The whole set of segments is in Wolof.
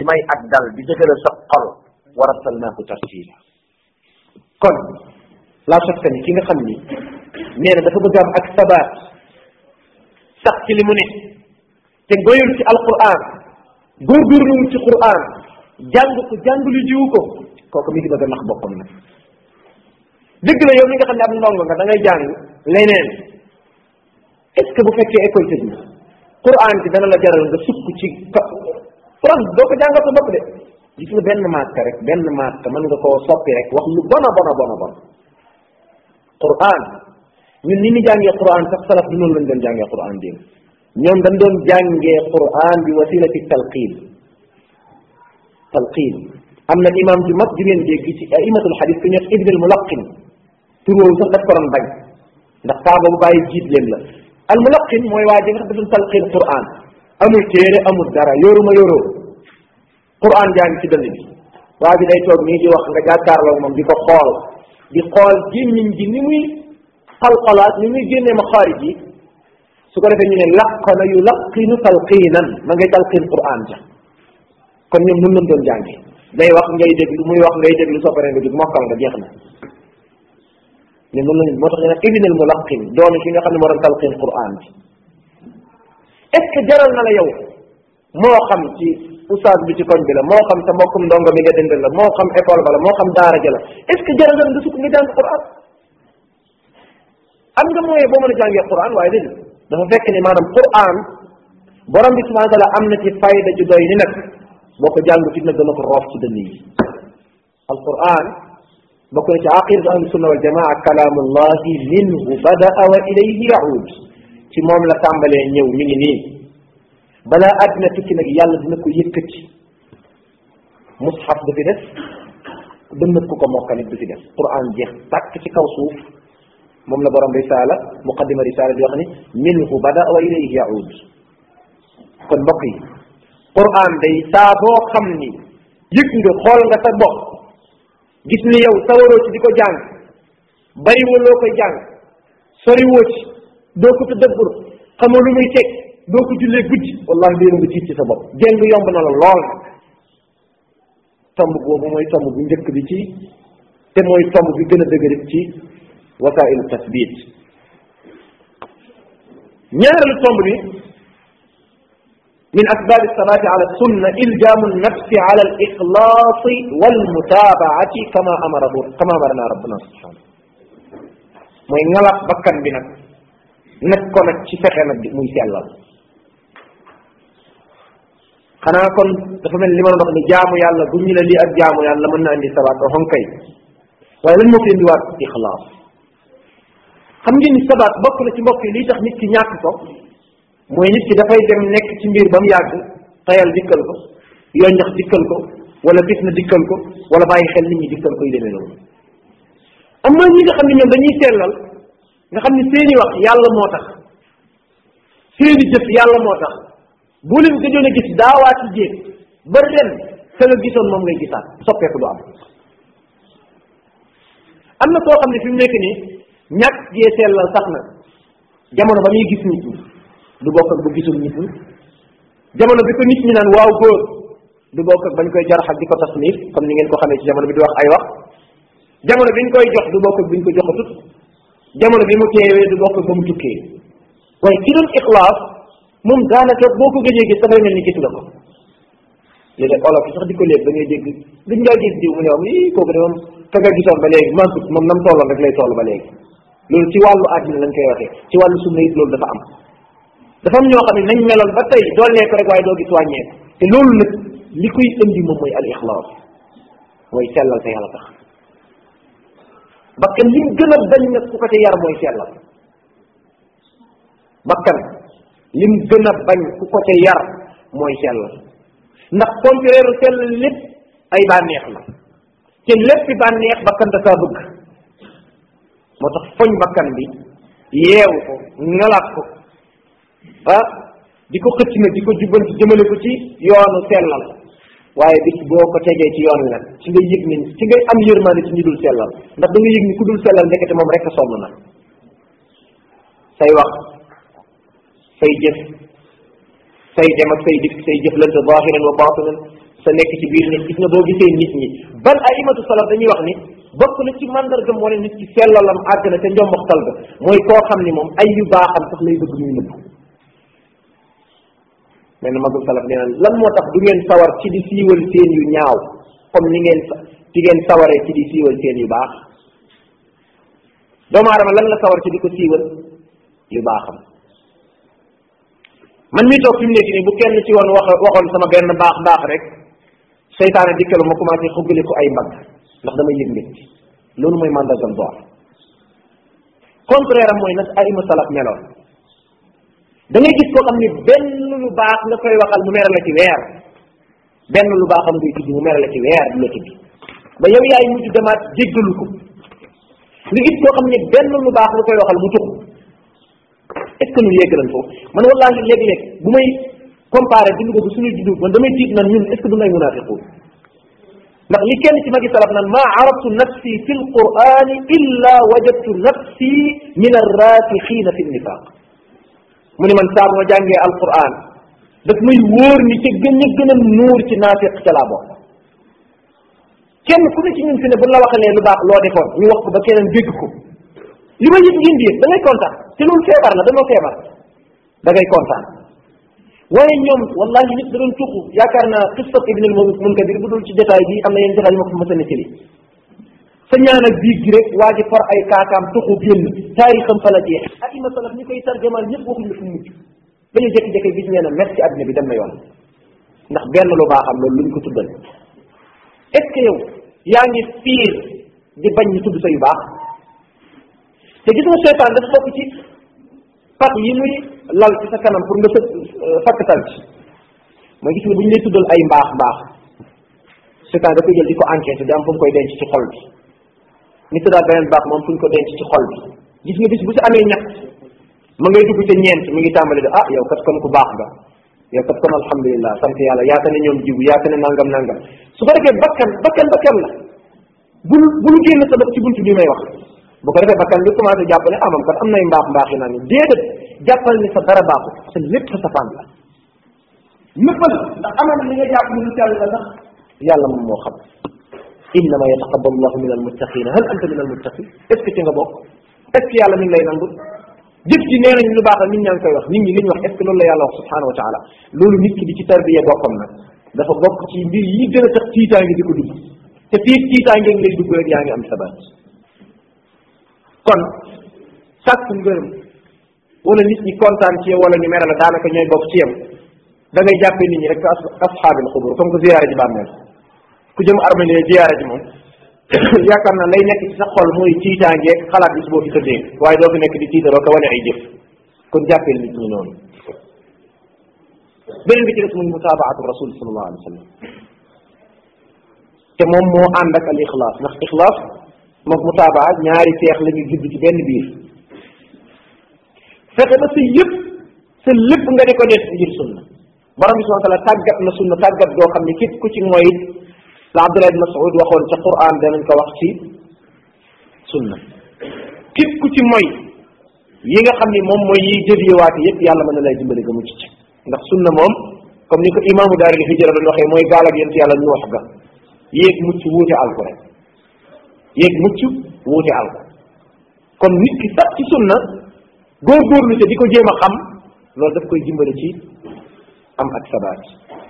di may ak dal di dëgëral sa xol wa rattalnaahu tartiila kon la shakka ni ki nga xam ni nee na dafa bëgg am ak sabaat sax ci li mu ne te goyul ci alquran góorgóorluwul ci quran jàng ko jàng lu jiwu ko kooku mi ngi bëgg a nax boppam nag dëgg la yow mi nga xam ne am ndongo nga da ngay jàng leneen est ce que bu fekkee école tëj na quran bi dana la jaral nga sukk ci France doo ko jàngal sa bopp de gis nga benn maat rek benn maat mën nga koo soppi rek wax lu bona bona bona bon quran ñun ni ñu jàngee quran sax salaf bi noonu lañ doon jàngee quran démb ñoom dañ doon jàngee quran bi wasilati talqin talqin am na imam ju mag ju ngeen dégg ci aimatul xadis ku ñëw ibn al mulaqin tur woowu sax daf ko doon bañ ndax saa boobu bàyyi jiit leen la al mulaqin mooy waa ji nga xam dafa talqin quran amul téere amul dara yoruma yoroo quran jaa ngi ci dënn bi waa ji day toog nii di wax nga jàkkaarloo moom di ko xool di xool gémmiñ gi ni muy xalxalaat ni muy génnee ma xaarij yi su ko defee ñu ne laqana yu laqinu talqinan ma ngay talqin quran ja kon ñoom nun lañ doon jànge day wax ngay déglu muy wax ngay déglu soo paree nga jóg mokkal nga jeex na ñoom noonu lañ moo tax ñu ne ibn al mulaqin doomi ki nga xam ne moo doon talqin quran bi est ce que jaral na la yow moo xam ci oustaz bi ci koñ bi la moo xam sa mbokkum ndongo mi nga dëndal la moo xam école ba la moo xam daara ja la est ce que jaral na la nga sukk nga jàng quran am nga mooyee boo mën a jàngee quran waaye déedéet dafa fekk ni maanaam quran borom bi subhanahu wa taala am na ci fayda ju doy ni nag boo ko jàng fit nag dana ko roof ci dënn yi alquran bokk na ci aqidatu ahli sunna wal jamaa kalaamullahi minhu badaa wa ilayhi yaud ci moom la tàmbalee ñëw mi ngi nii balaa àddina tukki nag yàlla dina ko yëkkati mushaf du fi def dënnat ku ko mokkalit du fi def quran jeex tàkk ci kaw suuf moom la borom risala muqaddima risala di wax ni minhu bada wa ilayhi yaud kon mbokk yi quran day saa boo xam ni yëg nga xool nga sa bopp gis ni yow sawaroo ci di ko jàng bari loo koy jàng sori woo ci doo ko tadabbur xamoo lu muy teg doo ko jullee guddi wallahi léegi nga tiit ci sa bopp jéng yomb na la lool nag tomb boobu mooy tomb bu njëkk bi ci te mooy tomb bi gën a dëgërit ci wasailu tasbit ñaareelu tomb bi min asbab alsalati ala sunna iljamu alnafsi ala alixlaasi walmutaabaati kama amarahu kama amarana rabbuna subhanahu mooy ngalab bakkan bi nag nag ko nag ci fexe nag muy sellal xanaa kon dafa mel li ma doon wax ni jaamu yàlla bu ñu la lii ak jaamu yàlla mën na andi sabaat o xonkay waaye lan moo fi indiwaat ixlaas xam ngeen ni sabaat bokk na ci mbokk yi lii tax nit ki ñàkk ko mooy nit ki dafay dem nekk ci mbir ba mu yàgg tayal dikkal ko yonjax dikkal ko wala fitna dikkal ko wala bàyyi xel nit ñi dikkal ko yu demee noonu am na ñi nga xam ne ñoom dañuy sellal nga xam ne seeni wax yàlla moo tax seeni jëf yàlla moo tax boo leen gëjoon a gis daawaati jéeg ba ren ka nga gisoon moom ngay gisaat soppeeku du am am na koo xam ne fi mu nekk nii ñàkk gee sellal sax na jamono ba muy gis nit ñi du bokk ak bu gisul nit ñi jamono bi ko nit ñi naan waaw góor du bokk ak bañ koy jarax ak di ko tasnif comme ni ngeen ko xamee ci jamono bi di wax ay wax jamono bi ñu koy jox du bokk ak bi ñu ko joxatut jamono bi mu teewee du bokk ak ba mu tukkee waaye ki doon ixlaas moom daanaka boo ko gëjee gis dafay mel ni gis nga ko léeg-léeg olof yi sax di ko léeg da ngay dégg duñ ngaa gis diw mu ne am ii kooku de moom ka nga gisoon ba léegi mantut moom nam tolloon rek lay toll ba léegi loolu ci wàllu àddina lañ koy waxee ci wàllu sunna it loolu dafa am dafa am ñoo xam ne nañ meloon ba tey doolee ko rek waaye doo gis wàññeeku te loolu nag li koy indi moom mooy al ixlaas mooy sellal te yàlla tax bakkan lim gën a bañ nag ku ko ca yar mooy sellal bakkan lim gën a bañ ku ko ca yar mooy sellal ndax contraire sellal lépp ay bànneex la te léppi bànneex bakkan da kaa bëgg moo tax foñ bakkan bi yeewu ko ngalaat ko ah di ko xëcc nag di ko jubbanti jëmale ko ci yoonu sellal waaye bis boo ko tegee ci yoon wi nag ci nga yëg ni ci ngay am yërmaande ci ñi dul sellal ndax da nga yëg ni ku dul sellal ndekete moom rek a sonn na say wax say jëf say dem ak say dikk say jëflante zahiran wa batinan sa nekk ci biir nit gis nga boo gisee nit ñi bal aimatu salaf dañuy wax ni bokk na ci mandargam wane nit ci sellalam àgg na ca njomboxtal ga mooy koo xam ni moom ay yu baaxam sax lay bëgg muy nëbb mel na magul salaf nee na lan moo tax du ngeen sawar ci di siiwal seen yu ñaaw comme ni ngeen ci ngeen sawaree ci di siiwal seen yu baax doomu aadama lan la sawar ci di ko siiwal yu baaxam man mii toog fi mu nekk nii bu kenn ci woon wax waxoon sama benn baax baax rek seytaane dikkalu ma commencé xuggali ko ay mbagg ndax damay yëg mbég loolu mooy mandargam door contraire am mooy nag ay ima salaf meloon da ngay gis koo xam ni benn lu baax nga koy waxal mu mere la ci weer benn lu baaxam ngay tudd mu mere la ci weer du la tudd ba yow yaay mujj demaat jéggalu ko nga gis koo xam ni benn lu baax nga koy waxal mu tux est ce que ñun yegg nañ foofu man wallahi léeg-léeg bu may comparé dund ko suñuy dund man damay tiit nan ñun est ce que du ngay munafiqun ndax li kenn ci magi salaf nan maa arabtu nafsi fi lqurani illa wajadtu nafsi min arrasixina fi nifaq mu ne man saa bu ma jàngee alquran daf may wóor ni ca gën a gën a nuur ci naafiq ca laa bokk kenn ku ne ci ñun fi ne bu la waxalee lu baax loo defoon ñu wax ko ba keneen dégg ko li ma yëg ngeen di yëg da ngay kontaan te loolu feebar la dañoo feebar da ngay kontaan waaye ñoom wallahi nit da doon tuxu yaakaar naa qissat ibn al munkadir bu dul ci jotaay bi am na yenn jotaay yu ma ko mës a nettali sa ñaan ak biig gi rek waa ji for ay kaakaam tuxu génn taarixam fa la jeex ak ima salaf ñi koy tarjamaal ñëpp waxuñ la fu mucc dañu jékki-jékki gis nee na mer ci àddina bi dem na yoon ndax benn lu baaxam loolu luñ ko tuddal est ce que yow yaa ngi fiir di bañ ñu tudd sa yu baax te gis nga seytaan dafa bokk ci pax yi muy lal ci sa kanam pour nga së fakkatal ci mooy gis nga bu ñu lay tuddal ay mbaax mbaax seytaan da koy jël di ko enquête di am fu mu koy denc ci xol bi ni tuddaat beneen baax moom fu ñu ko denc ci xol bi gis nga bis bu si amee ñett ma ngay dugg ca ñeent mi ngi tàmbali de ah yow kat kon ku baax nga yow kat kon alhamdulilah sant yàlla yaata ne ñoom jiw yaata ne nangam nangam su ko defee bakkan bakkan bakkan la bul bul génn sa bopp ci buntu bi may wax bu ko defee bakkan bi commencé jàpp ne ah moom kat am nay mbaax mbaax yi naan déedéet jàppal ni sa dara baaxul sa lépp sa safaan la nëppal ndax amal li nga jàpp ni lu sell la sax yàlla moom moo xam innama yataqabbalu llahu min almuttaqina hal anta min almuttaqin est ce que ci nga bokk est ce que yàlla mi ngi lay nangul jëf ji nee nañ lu baax la nit ñaa ngi koy wax nit ñi li ñu wax est ce que loolu la yàlla wax subhanahu wa taala loolu nit ki di ci tarbiya boppam nag dafa bokk ci mbir yi gën a tax tiitaange di ko dugg te fii tiitaange ngi lay dugg rek yaa ngi am sabaat kon sàkk ngërëm wala nit ñi kontaan ci yow wala ñu mere la daanaka ñooy bokk ci yow da ngay jàppee nit ñi rek as asxaabil xubur comme que ziyaara ji bàmmeel ku jëm armée ziyaara ji moom yaakaar naa lay nekk ci sa xol mooy tiitaangeeg xalaat bis boo fi tëddee waaye doo fi nekk di tiitaroo ko wane ay jëf kon jàppee nit ñi noonu beneen bi ci des muy mutaabaatu rasul sallallahu alayhi wa sallam te moom moo ànd ak al ixlaas ndax ixlaas moom mutaabaa ñaari seex la ñu judd ci benn biir fexe ba sa yëpp sa lépp nga di ko def ngir sunna borom bi subhanahu wa taala tàggat na sunna tàggat goo xam ne képp ku ci mooy la Abdullah ibn Mas'ud waxoon ca Qur'an danañ ko wax ci sunna képp ku ci mooy yi nga xam ni moom mooy yiy jëliwaate yëpp yàlla mën na lay dimbali nga mucc ci ndax sunna moom comme ni ko imaamu daaril hijra doon waxee mooy gaal ak yent yàlla nuux ga yéeg mucc wuute alko rek yéeg mucc wuute alko kon nit ki sax ci sunna góorgóorlu te di ko jéem a xam loolu daf koy dimbali ci am ak sabaat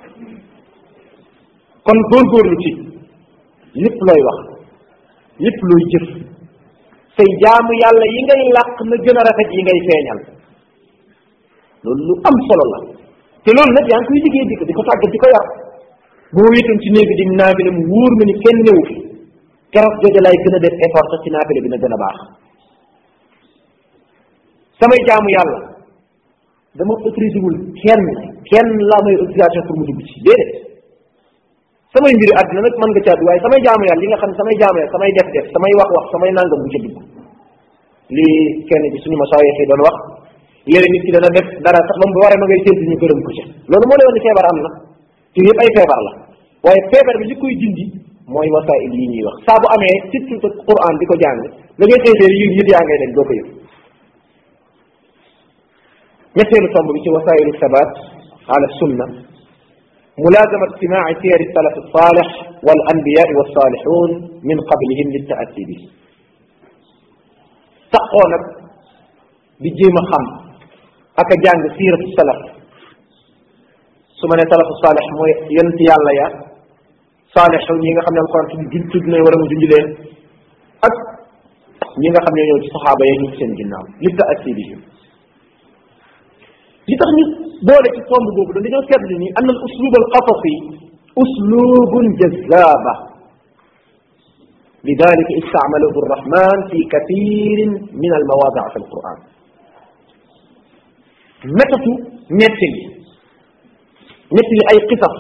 kon góorgóorlu ci lépp looy wax lépp looy jëf say jaamu yàlla yi ngay làq na gën a rafet yi ngay feeñal loolu lu am solo la te loolu nag yaa ngi koy liggéey di ko di ko tàggat di ko yar boo wéetoon ci néeg bi di naafile mu wóor ma ni kenn newu fi keroog jooju lay gën a def effort sax ci naafile bi na gën a baax samay jaamu yàlla dama autorisé wul kenn kenn laa may autorisation pour mu dugg ci déedéet samay mbiri àdduna nag mën nga caatu waaye samay jaamu yàlla li nga xam ne samay jaamu yàlla samay def def samay wax wax samay nangam bu ca dugg lii kenn ci suñu masaayix yi doon wax léegi nit ki dana def dara sax moom bu waree ma ngay séntu ñu gërëm ko ca loolu moo lay wane feebar am na te yëpp ay feebar la waaye feebar bi li koy dindi mooy wasail yi ñuy wax saa bu amee surtout sa Quran di ko jàng da ngay xëy yi yit yaa ngay dem doo ko yëg ñetteelu tomb bi ci wasailu sabat ala sunna ملازمة استماع سير السلف الصالح والأنبياء والصالحون من قبلهم للتأسي به تقونا بجيما خم أكا جانج سيرة السلف سمنا سلف الصالح مو ينتي الله يا صالحون ييغا خامن القرآن في جن تدنا ولا مو جنج لين أك ييغا خامن ñoo ci sahaba yi ñu seen ginnaaw للتأسي بهم li tax ñu boole ci tomb boobu dañoo seetlu ni an al uslub al qasasi uslubun jazaba لذلك استعمله الرحمن في كثير من المواضع في القرآن متى نتل نتل أي قصص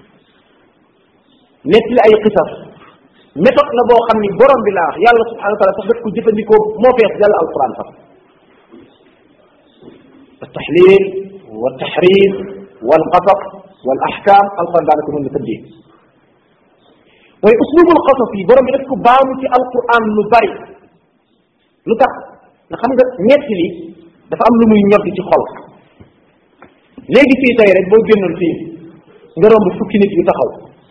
نتل أي قصص متى لا بو خامني بروم بلا يالله سبحانه وتعالى sax daf ko jëfandikoo moo fees dal alquran sax التحليل والتحريم والقصص والأحكام القرآن دانك من تدين وأسلوب القصص برم يدك بامو في القرآن لبري لتك نخم نيتلي dafa am lu muy ñor ci xol léegi fii tey rek boo génnoon fii nga romb fukki nit yu taxaw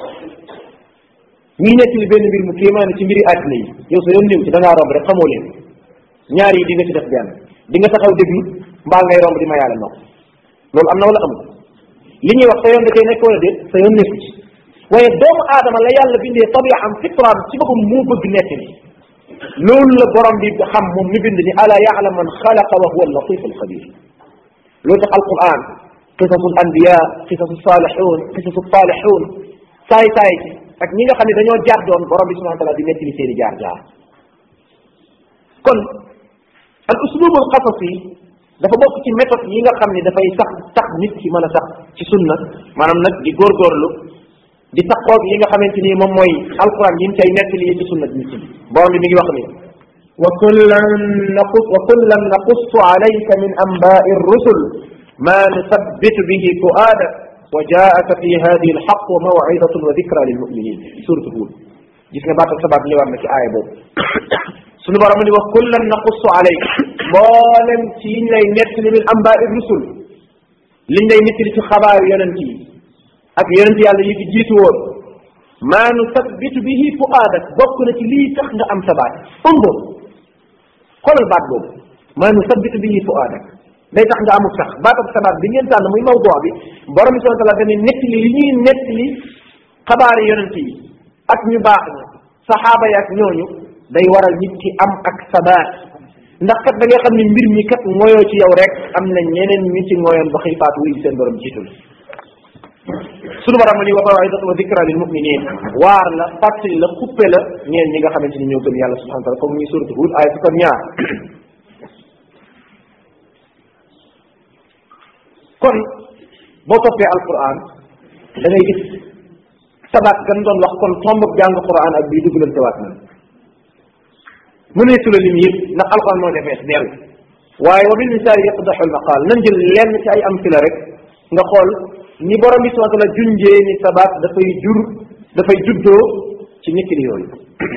ñi nekk li benn mbir mu kéemaane ci mbiri àddina yi yow sa yoon néew ci da ngaa romb rek xamoo leen ñaar yi di nga ci def benn di nga taxaw déglu mbaa ngay romb di ma yàlla nopp loolu am na wala amul li ñuy wax sa yoon da cee nekk wala déet sa yoon nekku ci waaye doomu aadama la yàlla bindee tabiam fitraam ci boppam moo bëgg nekk ni loolu la borom bi xam moom mi bind ni ala yaalam man xalaqa wa huwa latif alxabir loolu tax alquran qisasu alanbiya qisasu salihun qisasu salihun saay saay ci ak ñi nga xam ne dañoo jaar doon borom bi subhanahu wa taala di nettali seeni jaar jaar kon al uslub al qasasi dafa bokk ci méthode yi nga xam ne dafay sax tax nit ki mën a sax ci sunna maanaam nag di góorgóorlu di taxoog li nga xamante ni moom mooy alquran yi ñu cay nettali yi ci sunna nit ki borom bi mi ngi wax ni وكلا نقص وكلا نقص عليك من انباء الرسل ما نثبت به فؤادك وجاءك في هذه الحق وموعظة وذكرى للمؤمنين سورة هود gis nga baatal sabab ñëwaat na ci aaya boobu sunu borom ni wax kullan naqussu alayk mboolem ci yiñ lay nettali min ambaai rusul liñ lay nettali ci xabaaru yonent yi ak yonent yàlla yi fi jiitu woon maa nu sabbitu bihi fuaadak bokk na ci lii tax nga am sabaat undur xoolal baat boobu maa nu sabbitu bihi fuaadak day tax nga amul sax baatab sabaat bi ngeen tànn muy mawdoo bi borom bi subhanahu wa taala dane nettali li ñuy nettali xabaari yonent yi ak ñu baax ña saxaaba yi ak ñooñu day waral nit ki am ak sabaat ndax kat da nga xam ne mbir mi kat ngoyoo ci yow rek am na ñeneen ñu ci ngoyoon ba xëy faatu wuy seen borom jiitul sunu borom ni wa mawidatu wa dikra lil muminin waar la fàttali la xuppe la ñeen ñi nga xamante ni ñoo gëm yàlla subhanahu wa taala comme muy suratu hud ay fukk ak ñaar kon boo toppee alquran da ngay gis sabaat gan doon wax kon tombab jàng quran ak bii duggalante waat na mu ne sula lim yëpp ndax alquran moo defees dell waaye wa bil misaal yaqdaxu almaqaal nañ jël lenn ci ay amsila rek nga xool ni borom bi subhanahu wa taala junjee ni sabaat dafay jur dafay juddoo ci ñetti yooyu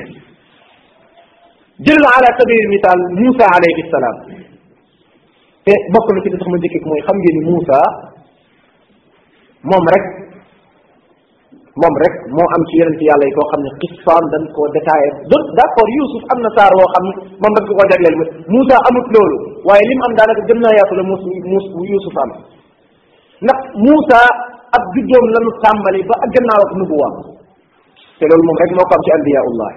jël na ala sabil misaal Moussa alayhi salaam te bokk na ci li tax ma njëkkee mooy xam ngeen ni Moussa moom rek moom rek moo am ci yonent yàlla yi koo xam ne xissaam dañ koo détaillé donc d' accord Youssouf am na saar woo xam ne moom dañ ko koo jagleel ma Moussa amut loolu waaye li mu am daanaka gën naa yaatu la muus muus Youssouf am ndax Moussa ab juddoom la nu tàmbali ba ak gannaaw ak nubuwaam te loolu moom rek moo ko am ci anbiyaullah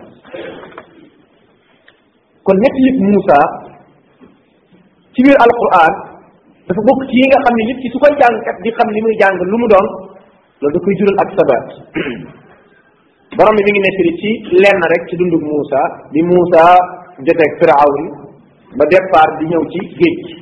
kon ñetti yëpp Moussa ci biir alquran dafa bokk ci yi nga xam ne nit ki su koy jàngkat di xam li muy jàng lu mu doon loolu da koy jural ak sabaat borom bi mi ngi nettali ci lenn rek ci dundug Moussa bi Moussa joteeg Firawn ba départ di ñëw ci géej gi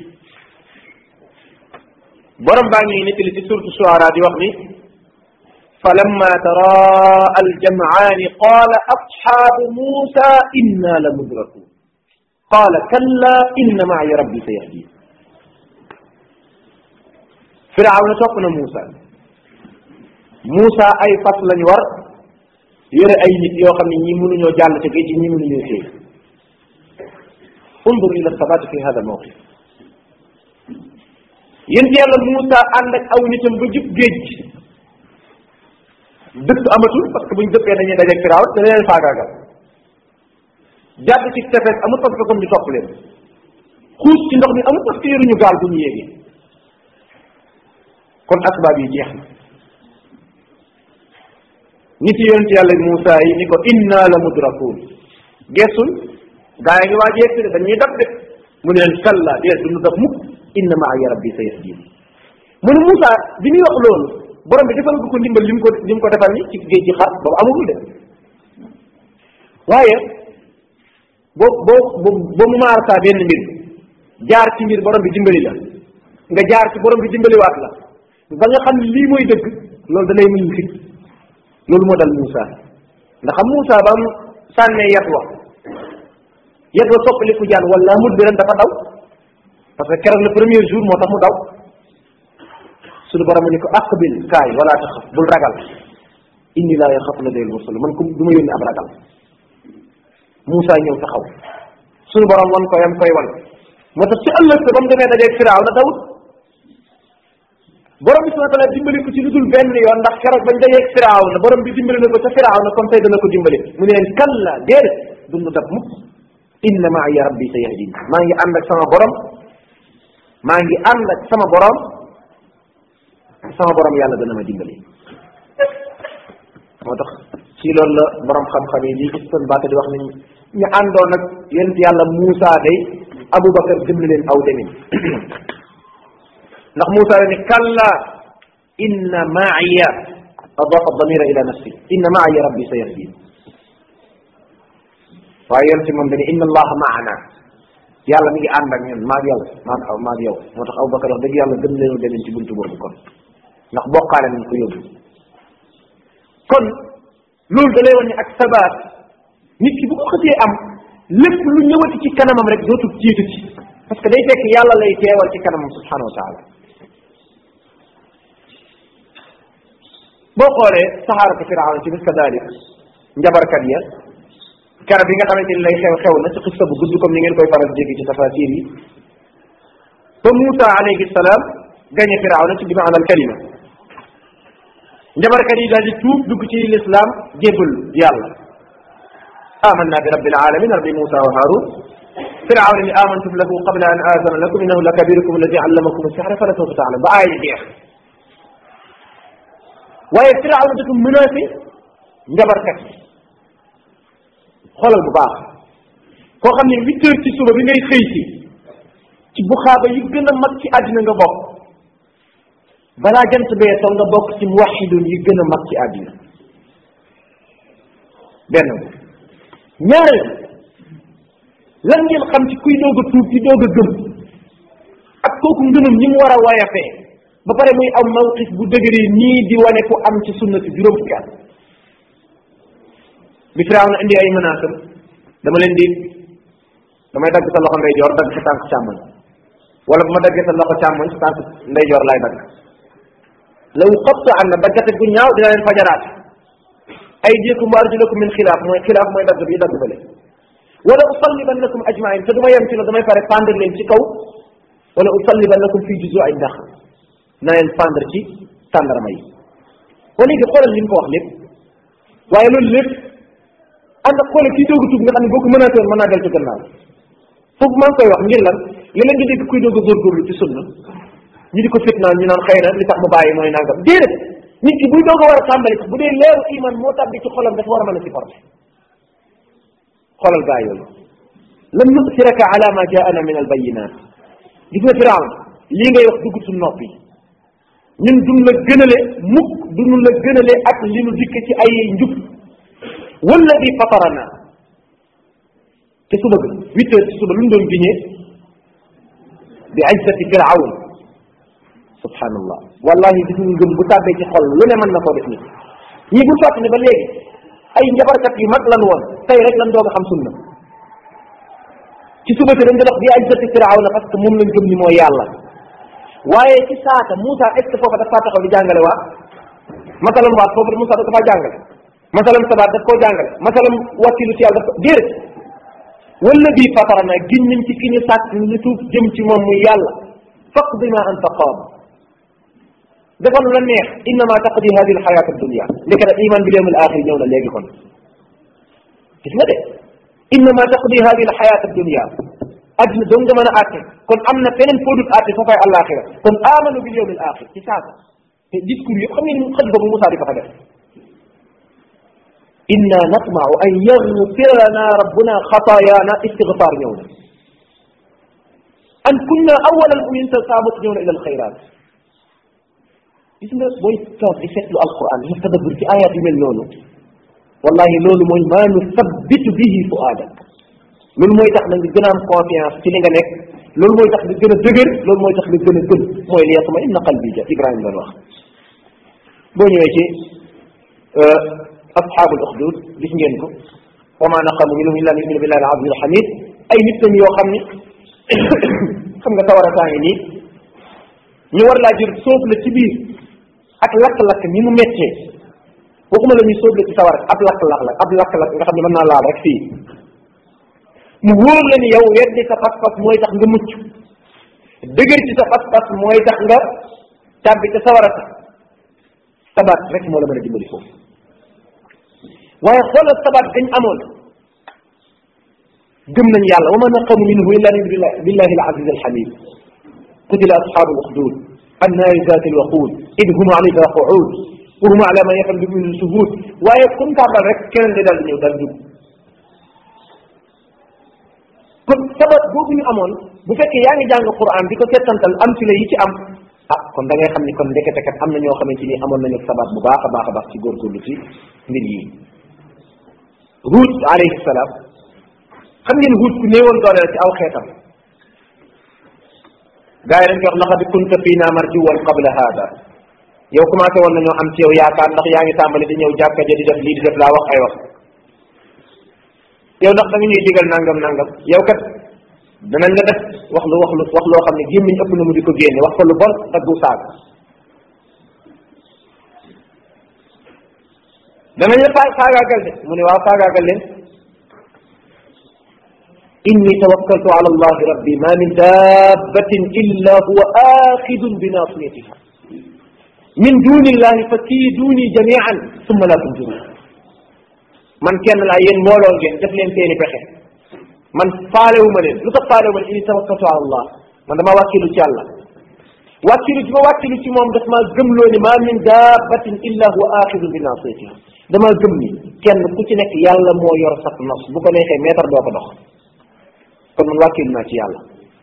borom baa ngi nettali ci suratu Shuara di wax ni فلما تراءى الجمعان قال أصحاب موسى إنا لمدركون قال كلا إن معي ربي سيهدين فرعون توقنا موسى Moussa ay fas lañ war yore ay nit yoo xam ne ñi mënuñoo jàll ca géej gi ñi mënuñoo téye undur ila sabati fi hada mawqif yéen yàlla Moussa ànd ak aw nitam ba jub géej gi dëkk amatul parce que buñ dëkkee dañuy dajeeg firaaw te leen faagaagal jàdd ci tefes amul parce que kon ñu topp leen xuus ci ndox mi amul parce que yoruñu gaal bu ñu yéegee kon asbaab yi jeex na ñi ci yonent yàlla Moussa yi ni ko inna la mudrakun geesul gaa yi ngi waa jeeg de dañuy dab de mu ne leen kalla dee duñu dab mukk inna maaya rabbi sa yahdin mu ne Moussa bi muy wax loolu borom bi defal ko ndimbal li mu ko li mu ko defal ni ci géej gi xaar boobu amagul de waaye boo boo boo mu maar saa benn mbir jaar ci mbir borom bi dimbali la nga jaar ci borom bi dimbaliwaat la ba nga xam ne lii mooy dëgg loolu da lay muñ fit loolu moo dal Moussa ndax xam Moussa ba mu sànnee yat wa yat wa soppaliku jaan wala mut bi ren dafa daw parce que keroog le premier jour moo tax mu daw suñu borom ni ko aqbil kaay wala taxaf bul ragal inni laa yaxafu la dayl mursal man ko du ma yónni ab ragal Moussa ñëw taxaw suñu borom wan ko yam koy wan moo tax ci ëllëg sa ba mu demee dajeeg firaaw na dawut borom bi subhanahu wa taala dimbali ko ci lu dul benn yoon ndax keroog bañ dajeeg firaaw na borom bi dimbali na ko ca firaaw na comme tey dana ko dimbali mu ne leen kalla déedéet dundu dab mukk inna maaya rabbi sa yahdin maa ngi ànd ak sama borom maa ngi ànd ak sama borom sama borom yàlla dana ma dimbali moo tax ci loolu la borom xam-xam yi lii gis baata di wax ni ñu àndoon ak yonent yàlla Moussa day Aboubacar gëm na leen aw demin ndax Moussa la ni kalla inna maaya adafa damira ila nafsi inna maaya rabbi sa yahdin waaye yonent moom dañu inna allaha maana yàlla mi ngi ànd ak ñun maag yow maag aw maag yow moo tax Aboubacar wax dëgg yàlla gëm leen demin ci buntu boobu kon ndax bokkaale nañ ko yóbbu kon loolu da lay wan ne ak sabaat nit ki bu ko xësee am lépp lu ñëwati ci kanamam rek dootul jiitu ci parce que day fekk yàlla lay teewal ci kanamam subhanahu wa taala boo xoolee saxaaratu firawn ci bis kadalik njabarkat ya kara bi nga xamante ni lay xew xew na ci xista bu gudd comme ni ngeen koy faral dégg ci tafasir yi ba Moussa alayhi salaam gañe firawna ci bi maanal kalima njabarkat yi daal di tuub dugg ci lislaam jébbal yàlla amanna bi rabbil alamin rabbi Moussa wa Harun firawna ni amantum lahu qabla an aazana lakum innahu la kabirukum alladi allamakum sihra fala sawfa taalam ba aaya jeex waaye firawna dafa menacé njabarkat yi xoolal bu baax koo xam ne huit heures ci suba bi ngay xëy si ci buxaaba yi gën a mag ci àddina nga bokk balaa jant bee soo nga bokk ci muwaxidun yi gën a mag ci àddina benn ñaareel lan ngeen xam ci kuy doog a tuub ci doog a gëm ak kooku ngëmam ni mu war a wayafee ba pare muy am mawqif bu dëgëree nii di wane ku am ci sunna si juróom fukki at bi firaaw na indi ay menaces dama leen di damay dagg sa loxo ndeyjoor dagg sa tànk càmmoñ wala bu ma daggee sa loxo càmmoñ sa tànk ndeyjoor laay dagg law xobta am na daggate gu ñaaw dina leen fajaraat ay jéekum wa arjulakum min xilaaf mooy xilaaf mooy dagg bi dagg bële wala usallibannakum ajmain te du ma yem ci loolu damay pare pendre leen ci kaw wala usallibannakum fii juzu ay ndax na leen pendre ci tàndarama yi wa léegi xoolal li mu ko wax lépp waaye loolu lépp ànd ak xoolal kii doog a tuub nga xam ne boo ko mënaatee woon mën naa del ci gannaaw foofu maa ngi koy wax ngir lan léeg-léeg nga dégg kuy doog a góorgóorlu ci sunna ñu di ko fitnaan ñu naan xëy na li tax mu bàyyi mooy nangam déedéet nit ki buy doog a war a tàmbali sax bu dee leeru iman moo tàbbi ci xolam dafa war a mën a supporté xoolal gaa yooyu lam nusiraka ala ma jaana min albayinat gis nga firawn lii ngay wax dugg su noppi ñun duñ la gënale mukk duñu la gënale ak li nu dikk ci ay njub walladi fatarana te suba ga huit heures ci suba lu mu doon giñee bi izzati firawn subhanallah wallahi gis nga ngëm bu tàbbee ci xol lu ne mën na koo def nit ñii bul fàtt ne ba léegi ay njabarkat yu mag lan woon tey rek lan doog a xam sunna ci suba te dañ doon wax bi izzati firawn parce que moom lañ gëm ni mooy yàlla waaye ci saata Moussa est ce que foofa dafa taxaw di jàngale waat masalam waat foofu Moussa dafa faa jàngale masalam sabaat daf koo jàngale masalam wakkilu ci yàlla daf ko déedéet wala bii fatarana giñ nañ ci ki ñu sàkk ñu tuub jëm ci moom muy yàlla faqdi ma anta qaad defal lu la neex innama taqdi hadi al xayat dunia ndeke nag iman bi yawmil axir ñëw na léegi kon gis nga de innama taqdi hadi al xayat dunia adduna dong nga mën a àtte kon am na feneen foo dul àtte foofay àllaaxira kon amanu bil yawmil axir ci saasa te discours yëpp xam ngeen ni xëj ba bu Moussa di ko fa def inna natmau an yaghfira lana rabbuna xataayaana istigfaar ñëw na an kunna awwala al mu'minin saabat ñëw na ila al xayraat gis nga booy toog di seetlu alquran di tadabbur ci ayat yu mel noonu wallahi loolu mooy maa nu sabbitu bihi fuaadak loolu mooy tax na nga gën a am confiance ci li nga nekk loolu mooy tax nga gën a dëgër loolu mooy tax nga gën a gën mooy li yatma inna qalbi ja Ibrahima doon wax boo ñëwee ci asxaabul uxdud gis ngeen ko wa ma naqamu minhum illa an yuminu billahi al aziz al hamid ay nit lañ yoo xam ni xam nga tawara saa ngi nii ñu war laa jël sóob la ci biir ak lakk-lakk ni mu méttee waxuma la ñuy sóob la ci sawar ab lakk-lakk la ab lakk-lakk nga xam ne mën naa laal rek fii mu wóor la ni yow weddi sa pas-pas mooy tax nga mucc dëgër ci sa pas-pas mooy tax nga tàbbi ca sawara sa sabaat rek moo la mën a dimbali foofu waaye xoolal sabaat dañ amoon gëm nañ yàlla wa ma naqamu minhu illa an billahi al aziz al hamid qutila ashabu al ukhdud annaari zati al waqud id hum alayha qu'ud wa hum ala ma yafal bi min shuhud waaye comme kàbbal rek keneen day daal di ñëw daal dugg kon sabab boobu ñu amoon bu fekkee yaa ngi jàng Qur'an di ko settantal am ci la yi ci am ah kon da ngay xam ni kon ndekete kat am na ñoo xamante ni amoon nañu sabab bu baax a baax a baax ci góorgóorlu ci mbir yi Huud alayhi salaam xam ngeen Huud ku néewoon doole la ci aw xeetam gars yi dañ koy wax laqad kunta fiina marjuwan qabla hada yow commencé woon nañoo am ci yow yaakaar ndax yaa ngi tàmbali di ñëw jàkka ja di def lii di def laa wax ay wax yow ndax da nga ñuy digal nangam nangam yow kat danañ la def wax lu wax lu wax loo xam ne gémmiñ ëpp na mu di ko génne wax ko lu bon ak du saag danañ la faa faagaagal de mu ne waaw faagaagal leen inni tawakkaltu ala allahi rabbi ma min dabbatin illa huwa axidun bi nasiyatiha min duni illahi fa kiiduni jamian summa la tunzirun man kenn laa yéen mbooloo ngeen def leen seeni pexe man faalewu ma leen lu tax faalewu ma leen inni tawakkaltu ala allah man dama wàkkilu ci yàlla wàkkilu ci ma wàkkilu ci moom daf maa gëmloo ni ma min dabbatin illa huwa axidun bi nasiyatiha dama gëm ni kenn ku ci nekk yàlla moo yor sax nos bu ko neexee meetar doo ko dox kon man wàkkilu naa ci yàlla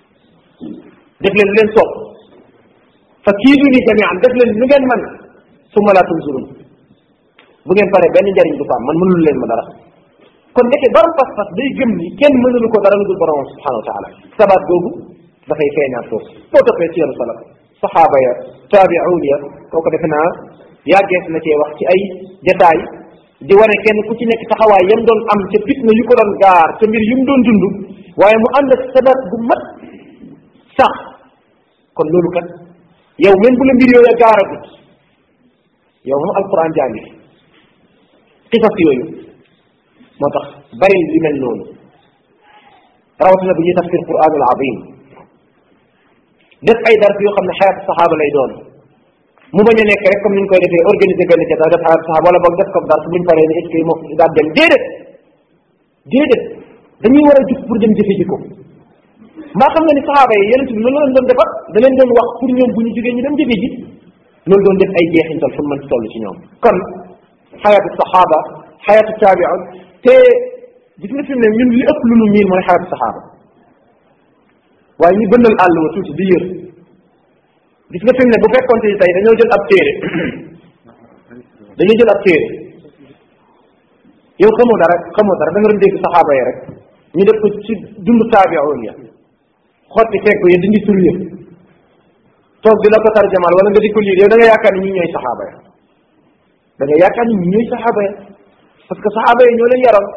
def leen leen soob fa kiiduni jamian def leen lu ngeen man summa la tunzurun bu ngeen paree benn njariñ du ko am man mënul leen ma dara kon nekke borom pas-pas day gëm ni kenn mënulu ko dara lu dul borom subhanahu wa taala sabaat googu dafay feeñaat foofu boo toppee ci yoonu salaf saxaaba ya taabiuun ya kooku defe naa yàggees na cee wax ci ay jataay di wane kenn ku ci nekk taxawaay yam doon am ca fitna yu ko doon gaar ca mbir yu mu doon dund waaye mu ànd ak sabaat bu mat sax kon loolu kat yow même bu la mbir yooyu gaaragut yow moom alquran jàngi xisas yooyu moo tax bari li mel noonu rawatina bu ñuy tafsir quranul azim def ay dars yoo xam ne xayat saxaaba lay doon mu bañ a nekk rek comme ni ñu koy defee organiser benn jataay def xayat saxaaba wala boog def ko dars buñ paree ne est ce que moo daal dem déedéet déedéet dañuy war a jug pour dem jëfe ji ko maa xam nga ni saxaaba yi yeneen bi loolu lañ doon defar da leen doon wax pour ñoom bu ñu jógee ñu dem jëfe ji loolu doon def ay jeexintal fu mën ci toll ci ñoom kon xayatu saxaaba xayatu taabiun te gis nga fi mu ne ñun li ëpp lu nu miin mooy xayatu saxaaba waaye ñu bëndal àll wa tuuti di yër gis nga fi mu ne bu fekkoon te tey dañoo jël ab téere dañoo jël ab téere yow xamoo dara xamoo dara da nga doon dégg saxaaba yi rek ñu def ko ci dund taabiun ya xotti fekk ya dindi tur ya toog di la ko tarjamal wala nga di ko liir yow da nga yaakaar ni ñi ñooy saxaaba ya da nga yaakaar ni ñi ñooy saxaaba ya parce que saxaaba yi ñoo leen yaroon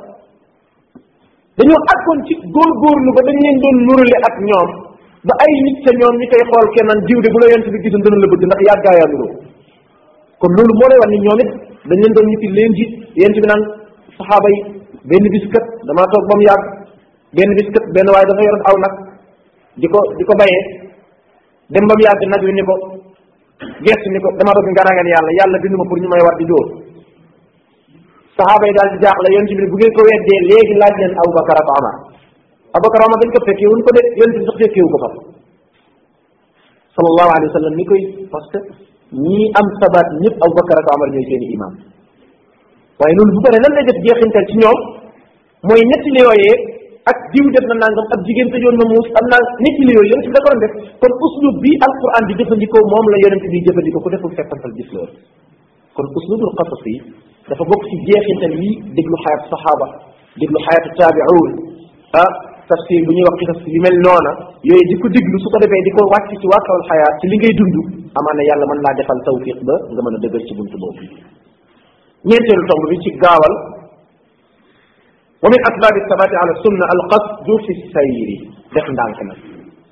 dañoo àggoon ci góorgóorlu ba dañ leen doon nurale ak ñoom ba ay nit sa ñoom ñi koy xool kenn naan diw de bu la yent bi gisoon dana la bëgg ndax yàggaayaa nuroo kon loolu moo lay wax ni ñoom it dañ leen doon ñitti leen ji yent bi naan saxaaba yi benn bis kat damaa toog ba mu yàgg benn bis kat benn waaye dafa yoroon aw nag di ko di ko bayee dem ba mu yàgg nag wi ni ko gestu ni ko dama bëgg nga ragal yàlla yàlla bindu ma pour ñu may war di dóor saxaaba yi daal di jaaxle yonent bi bu ngeen ko weddee léegi laaj leen Abubakar ak Omar Abubakar Omar dañ ko fekkee wuñ ko de yonent bi sax fekkeewu ko fa sallallahu alayhi wa sallam ni koy parce que ñii am sabaat ñëpp Abubakar ak Omar ñooy seeni imam waaye loolu bu paree lan lay def jeexintal ci ñoom mooy ñetti li yooyee ak diw def na nangam ak jigéen tëjoon na muus am naa ñetti li yooyu yonent bi da ko doon def kon uslub bi alquran di jëfandikoo moom la yonent bi jëfandikoo ku deful fekkantal gis loolu kon uslubul qasas yi dafa bokk ci jeexintal yi déglu xayat saxaaba déglu xayatu taabiuun ah tafsir bu ñuy wax xisas yu mel noona yooyu di ko déglu su ko defee di ko wàcc ci wàkkawal xayaat ci li ngay dund amaana yàlla mën laa defal tawfiq ba nga mën a dëgër ci buntu boobu ñeenteelu tomb bi ci gaawal wa min asbaabi sabati ala sunna al qasdu fi sayri def ndànk nag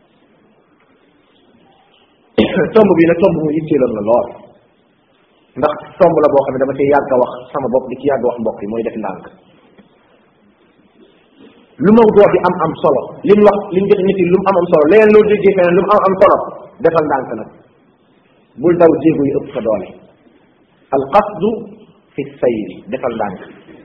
tomb bi nag tomb mu yitteeloon la lool ndax tomb la boo xam ne dama cee yàgg a wax sama bopp di ci yàgg a wax mbokk yi mooy def ndànk lu mawduu bi am am solo li mu wax li mu jot nit yi lu mu am am solo leneen loo déggee feneen lu mu am am solo defal ndànk nag bul daw jéego yi ëpp sa doole al qasdu fi sayri defal ndànk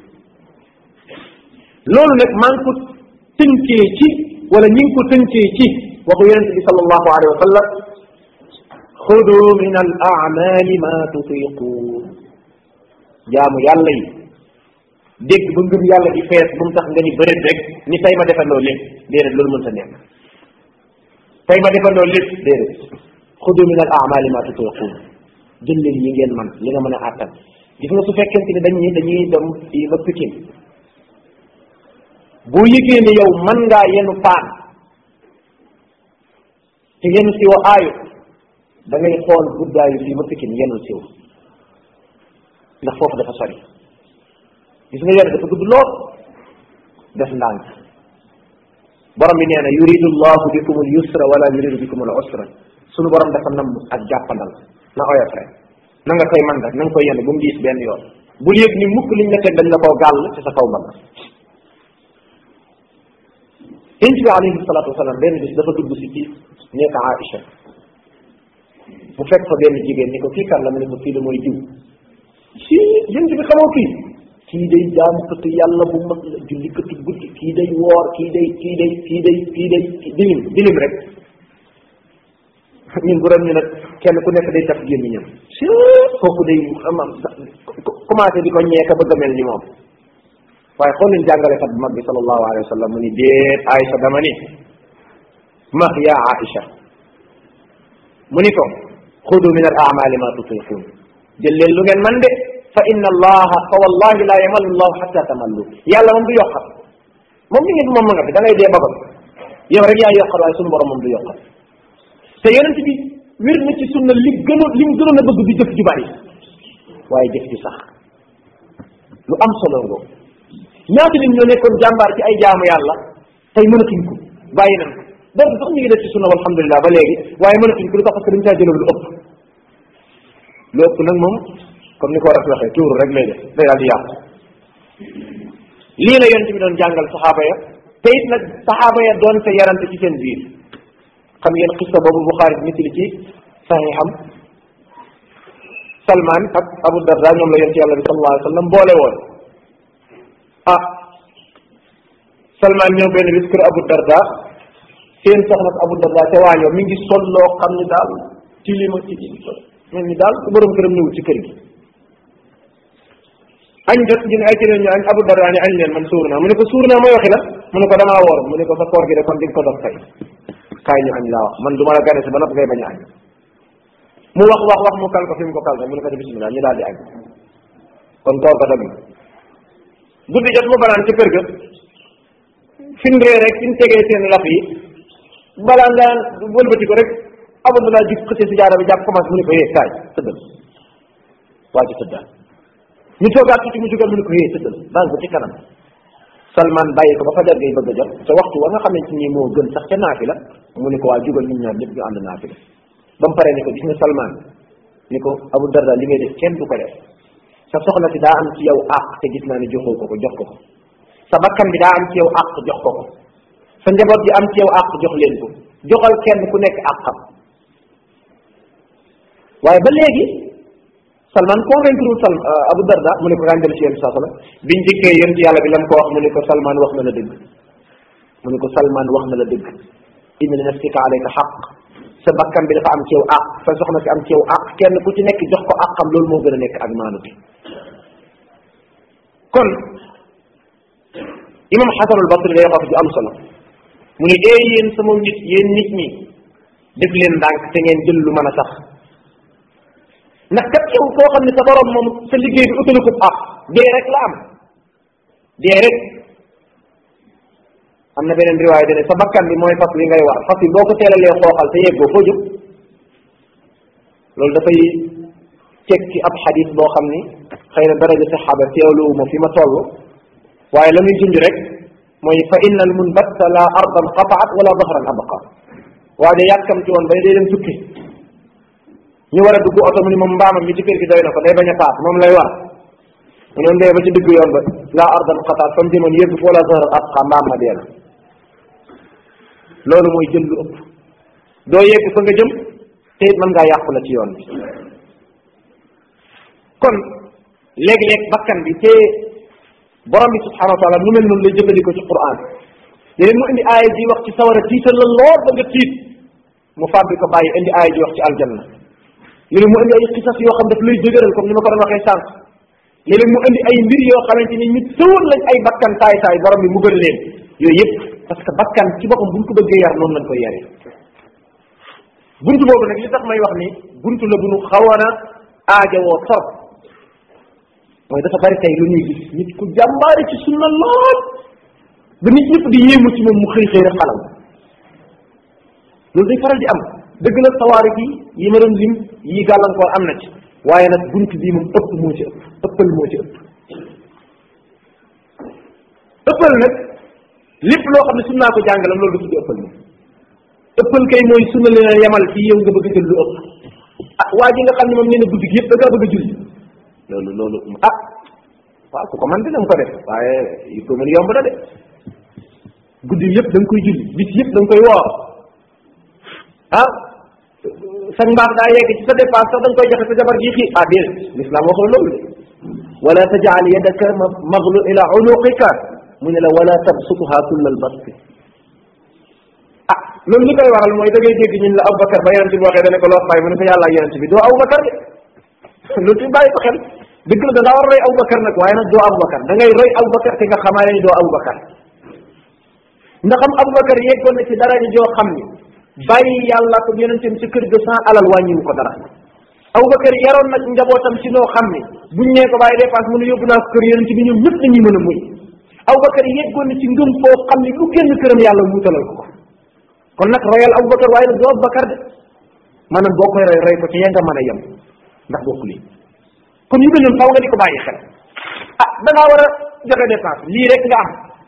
loolu nag maa ngi ko tënkee ci wala ñi ngi ko tënkee ci waxu yonente bi sallallahu alayhi wa sallam xudu min al amali ma tutiquun jaamu yàlla yi dégg ba ngëm yàlla di fees bu mu tax nga ni bëreet rek ni tey ma defandoo lépp déedéet loolu mënta nekk tey ma defandoo lépp déedéet xudu min al amali ma tutiquun jël leen yi ngeen man li nga mën a àttan gis nga su fekkente ni dañuy dañuy dem fii ba Pikine boo yëgee ne yow mën ngaa yenu paan te yenu siwo aayu da ngay xool guddaayu fii ba Pikine yenu siwo ndax foofu dafa sori gis nga yore dafa gudd lool def ndànk borom bi nee na yuridu llahu bikum al yusra wala yuridu bikum al usra sunu borom dafa nam ak jàppandal na oyof rek na nga koy man rek na nga koy yenn bu mu diis benn yoon bul yëg ni mukk liñ la teg dañ la koo gàll ci sa kaw mbagg yonent bi alayhi salaatu wasalaam benn bis dafa dugg si ci nekk Aïcha mu fekk fa benn jigéen ni ko kii kan la mu ne ko kii la mooy jiw si yonent bi xamoo kii kii day jaamukatu yàlla bu mag la jullikatu guddi kii day woor kii day kii day kii day kii day dilim dilim rek ñun bu doon ñu nag kenn ku nekk day taf gémmiñam si kooku day am commencé di ko ñeeka bëgg a mel ni moom waaye xool leen jàngalekat bu mag bi sallallahu alayhi wa sallam mu ni déet Aïcha dama ni max yaa Aïcha mu ni ko xudu min al amali ma tutiqun jël leen lu ngeen man de fa inna allaha fa wallahi la yamallu allahu xatta tamallu yàlla moom du yokkal moom mi ngi moom ma nga fi da ngay dee babal yow rek yaa yokkal waaye sunu borom moom du yokkal te yonent bi wér na ci sunna li gënoon li mu gënoon a bëgg di jëf ju bari waaye jëf ju sax lu am solo ngoo ñaata nit ñoo nekkoon jàmbaar ci ay jaamu yàlla tey mënatuñ ko bàyyi nañ ko donc sax ñu ngi def ci sunna alhamdulilah ba léegi waaye mënatuñ ko lu tax parce que dañ caa jëloon lu ëpp lu ëpp nag moom comme ni ko war a waxee tuuru rek lay def day daal di yàqu lii la yonent bi doon jàngal saxaaba ya te it nag saxaaba ya doon te yarante ci seen biir xam ngeen xista boobu Buxaari nit li ci saxiixam Salman ak Abu Darda ñoom la yonent yàlla bi sallallahu alayhi wa sallam boole woon ah Salman ñëw benn bis kër Abu Darda seen soxna Abu Darda te waañoo mi ngi sol loo xam ni daal tilima tilima mel ni daal ku borom këram ñëwul ci kër gi añ jot ñu ne ay ci ñu añ Abu Darda ni añ leen man suur naa mu ne ko suur naa mooy waxi la mu ne ko damaa woor mu ne ko sa koor gi de kon di nga ko dog tey kaay ñu añ laa wax man du ma la gane si ba nopp ngay bañ a añ mu wax wax wax mu kal ko fi mu ko kal mu ne ko ci bismillah ñu daal di añ kon koor ko dog na guddi jot mu banaan ci kër ga fin ree rek fin tegee seen laf yi balaa nga wëlbati ko rek abdullah jik xëcce si jaara bi jàpp commencé mu ne ko yee kaay tëddal waa ji tëddal ñu toogaat tuuti mu jugal mu ne ko yee tëddal baal ko ci kanam salman bàyyi ko ba fajar ngay bëgg a jot te waxtu wa nga xamante ni moo gën sax ca naafi la mu ne ko waa jugal ñun ñaar ñëpp ñu ànd naafi la ba mu paree ne ko gis nga salman ni ko abu darda li ngay def kenn du ko def sa soxna si daa am ci yow àq te gis naa ne joxoo ko ko jox ko ko sa bakkan bi daa am ci yow àq jox ko ko sa njaboot bi am ci yow àq jox leen ko joxal kenn ku nekk àqam waaye ba léegi Salman convaincre wul Sal Abu Darda mu ne ko daan dem ci yéen saa sala biñ dikkee yéen ci yàlla bi lam ko wax mu ne ko Salman wax na la dëgg mu ne ko Salman wax na la dëgg inna li nafsika alayka xaq sa bakkan bi dafa am ci yow àq sa soxna si am ci yow àq kenn ku ci nekk jox ko àqam loolu moo gën a nekk ak maanute kon imam Xasan al Basri day wax ju am solo mu ne ee yéen sama nit yéen nit ñi def leen ndànk te ngeen jël lu mën a sax ndax kat yow koo xam ne sa borom moom sa liggéey bi utalu ko àq dee rek la am dee rek am na beneen riwaay dene sa bakkan bi mooy fas wi ngay war fas wi boo ko teelalee xooxal te yeggoo foo jóg loolu dafay teg ci ab xadis boo xam ni xëy na daraja saxaaba teewluwu ma fi ma toll waaye la muy junj rek mooy fa inna al munbatta la ardan qataat wala dahran abqa waa de yàkkamti woon bay day dem tukki ñu war a dugg oto mu ni moom mbaamam mi ci kër gi doy na ko day bañ a paas moom lay war mu noonu dee ba ci digg yoon ba la ardan qataat fa mu jëmoon yëgg fa wala dahran abqa mbaam ma dee na loolu mooy jël lu ëpp doo yegg fa nga jëm te it mën ngaa yàqu la ci yoon bi kon léeg-léeg bakkan bi te borom bi subhanahu wa taala nu mel noonu lay jëfandikoo ci quran léeg mu indi aaya ji wax ci sawara tiital la lool ba nga tiit mu fàbbi ko bàyyi indi aaya ji wax ci aljanna léeg mu indi ay xisas yoo xam daf lay dëgëral comme ni ma ko doon waxee sànq léeg mu indi ay mbir yoo xamante ni ñu tëwoon lañ ay bakkan taay taay borom bi mugal leen yooyu yëpp parce que bakkan ci boppam buñ ko bëggee yar noonu lañ koy yaree buntu boobu nag li tax may wax ni buntu la bu nu xawoon a aajowoo trop mooy dafa bari tey lu ñuy gis nit ku jàmbaari ci sunna lool ba nit ñëpp di yéemu ci moom mu xëy xëy rek xalam loolu day faral di am dëgg la sawaari yi yi ma doon lim yi gàllankoor am na ci waaye nag buntu bii moom ëpp moo ci ëpp ëppal moo ci ëpp ëppal nag lépp loo xam ne sunnaa ko jàngalam loolu du tudd ëppal moom ëppal kay mooy sunna leen a yemal fii yow nga bëgg a jël lu ëpp ah waa ji nga xam ne moom nee na guddi gi yëpp da ngaa bëgg a julli loolu loolu ah waaw ku ko man dina ko def waaye yu ko mën yomb na de guddi yëpp da nga koy julli bis yëpp da nga koy woor ah sa mbaax daa yegg ci sa dépense sax da nga koy joxe sa jabar ji xii ah déedéet l'islam waxul loolu de wala tajal yadaka maglu ila unuqika mu ne la wala tabsutuha kull al bast ah loolu li koy waral mooy da ngay dégg ñun la Aboubacar ba yonente bi waxee dane ko loo bàyyi mu ne ko yàlla ak yonente bi doo Aboubacar de loolu tamit bàyyi ko xel dëgg la da ngaa war a roy Aboubacar nag waaye nag doo Aboubacar da ngay roy Aboubacar te nga xamaale ni doo Aboubacar ndax am Aboubacar yeggoon na ci dara ji joo xam ni bàyyi yàlla ko yonenteem ci kër ga sans alal wàññiwu ko dara Aboubacar yaroon nag njabootam ci noo xam ni buñ nee ko bàyyi dépense mu ne yóbbu naa ko kër yonente bi ñoom ñëpp dañuy mën a muñ Aboubacar yeggoon na ci ngëm foo xam ni lu génn këram yàlla wuutalal ko ko kon nag royal Aboubacar waaye nag doo Aboubacar de maanaam boo koy roy roy ko ci ya nga mën a yem ndax bokku lii kon yu mel noonu faw nga di ko bàyyi xel ah da ngaa war a joxe dépense lii rek nga am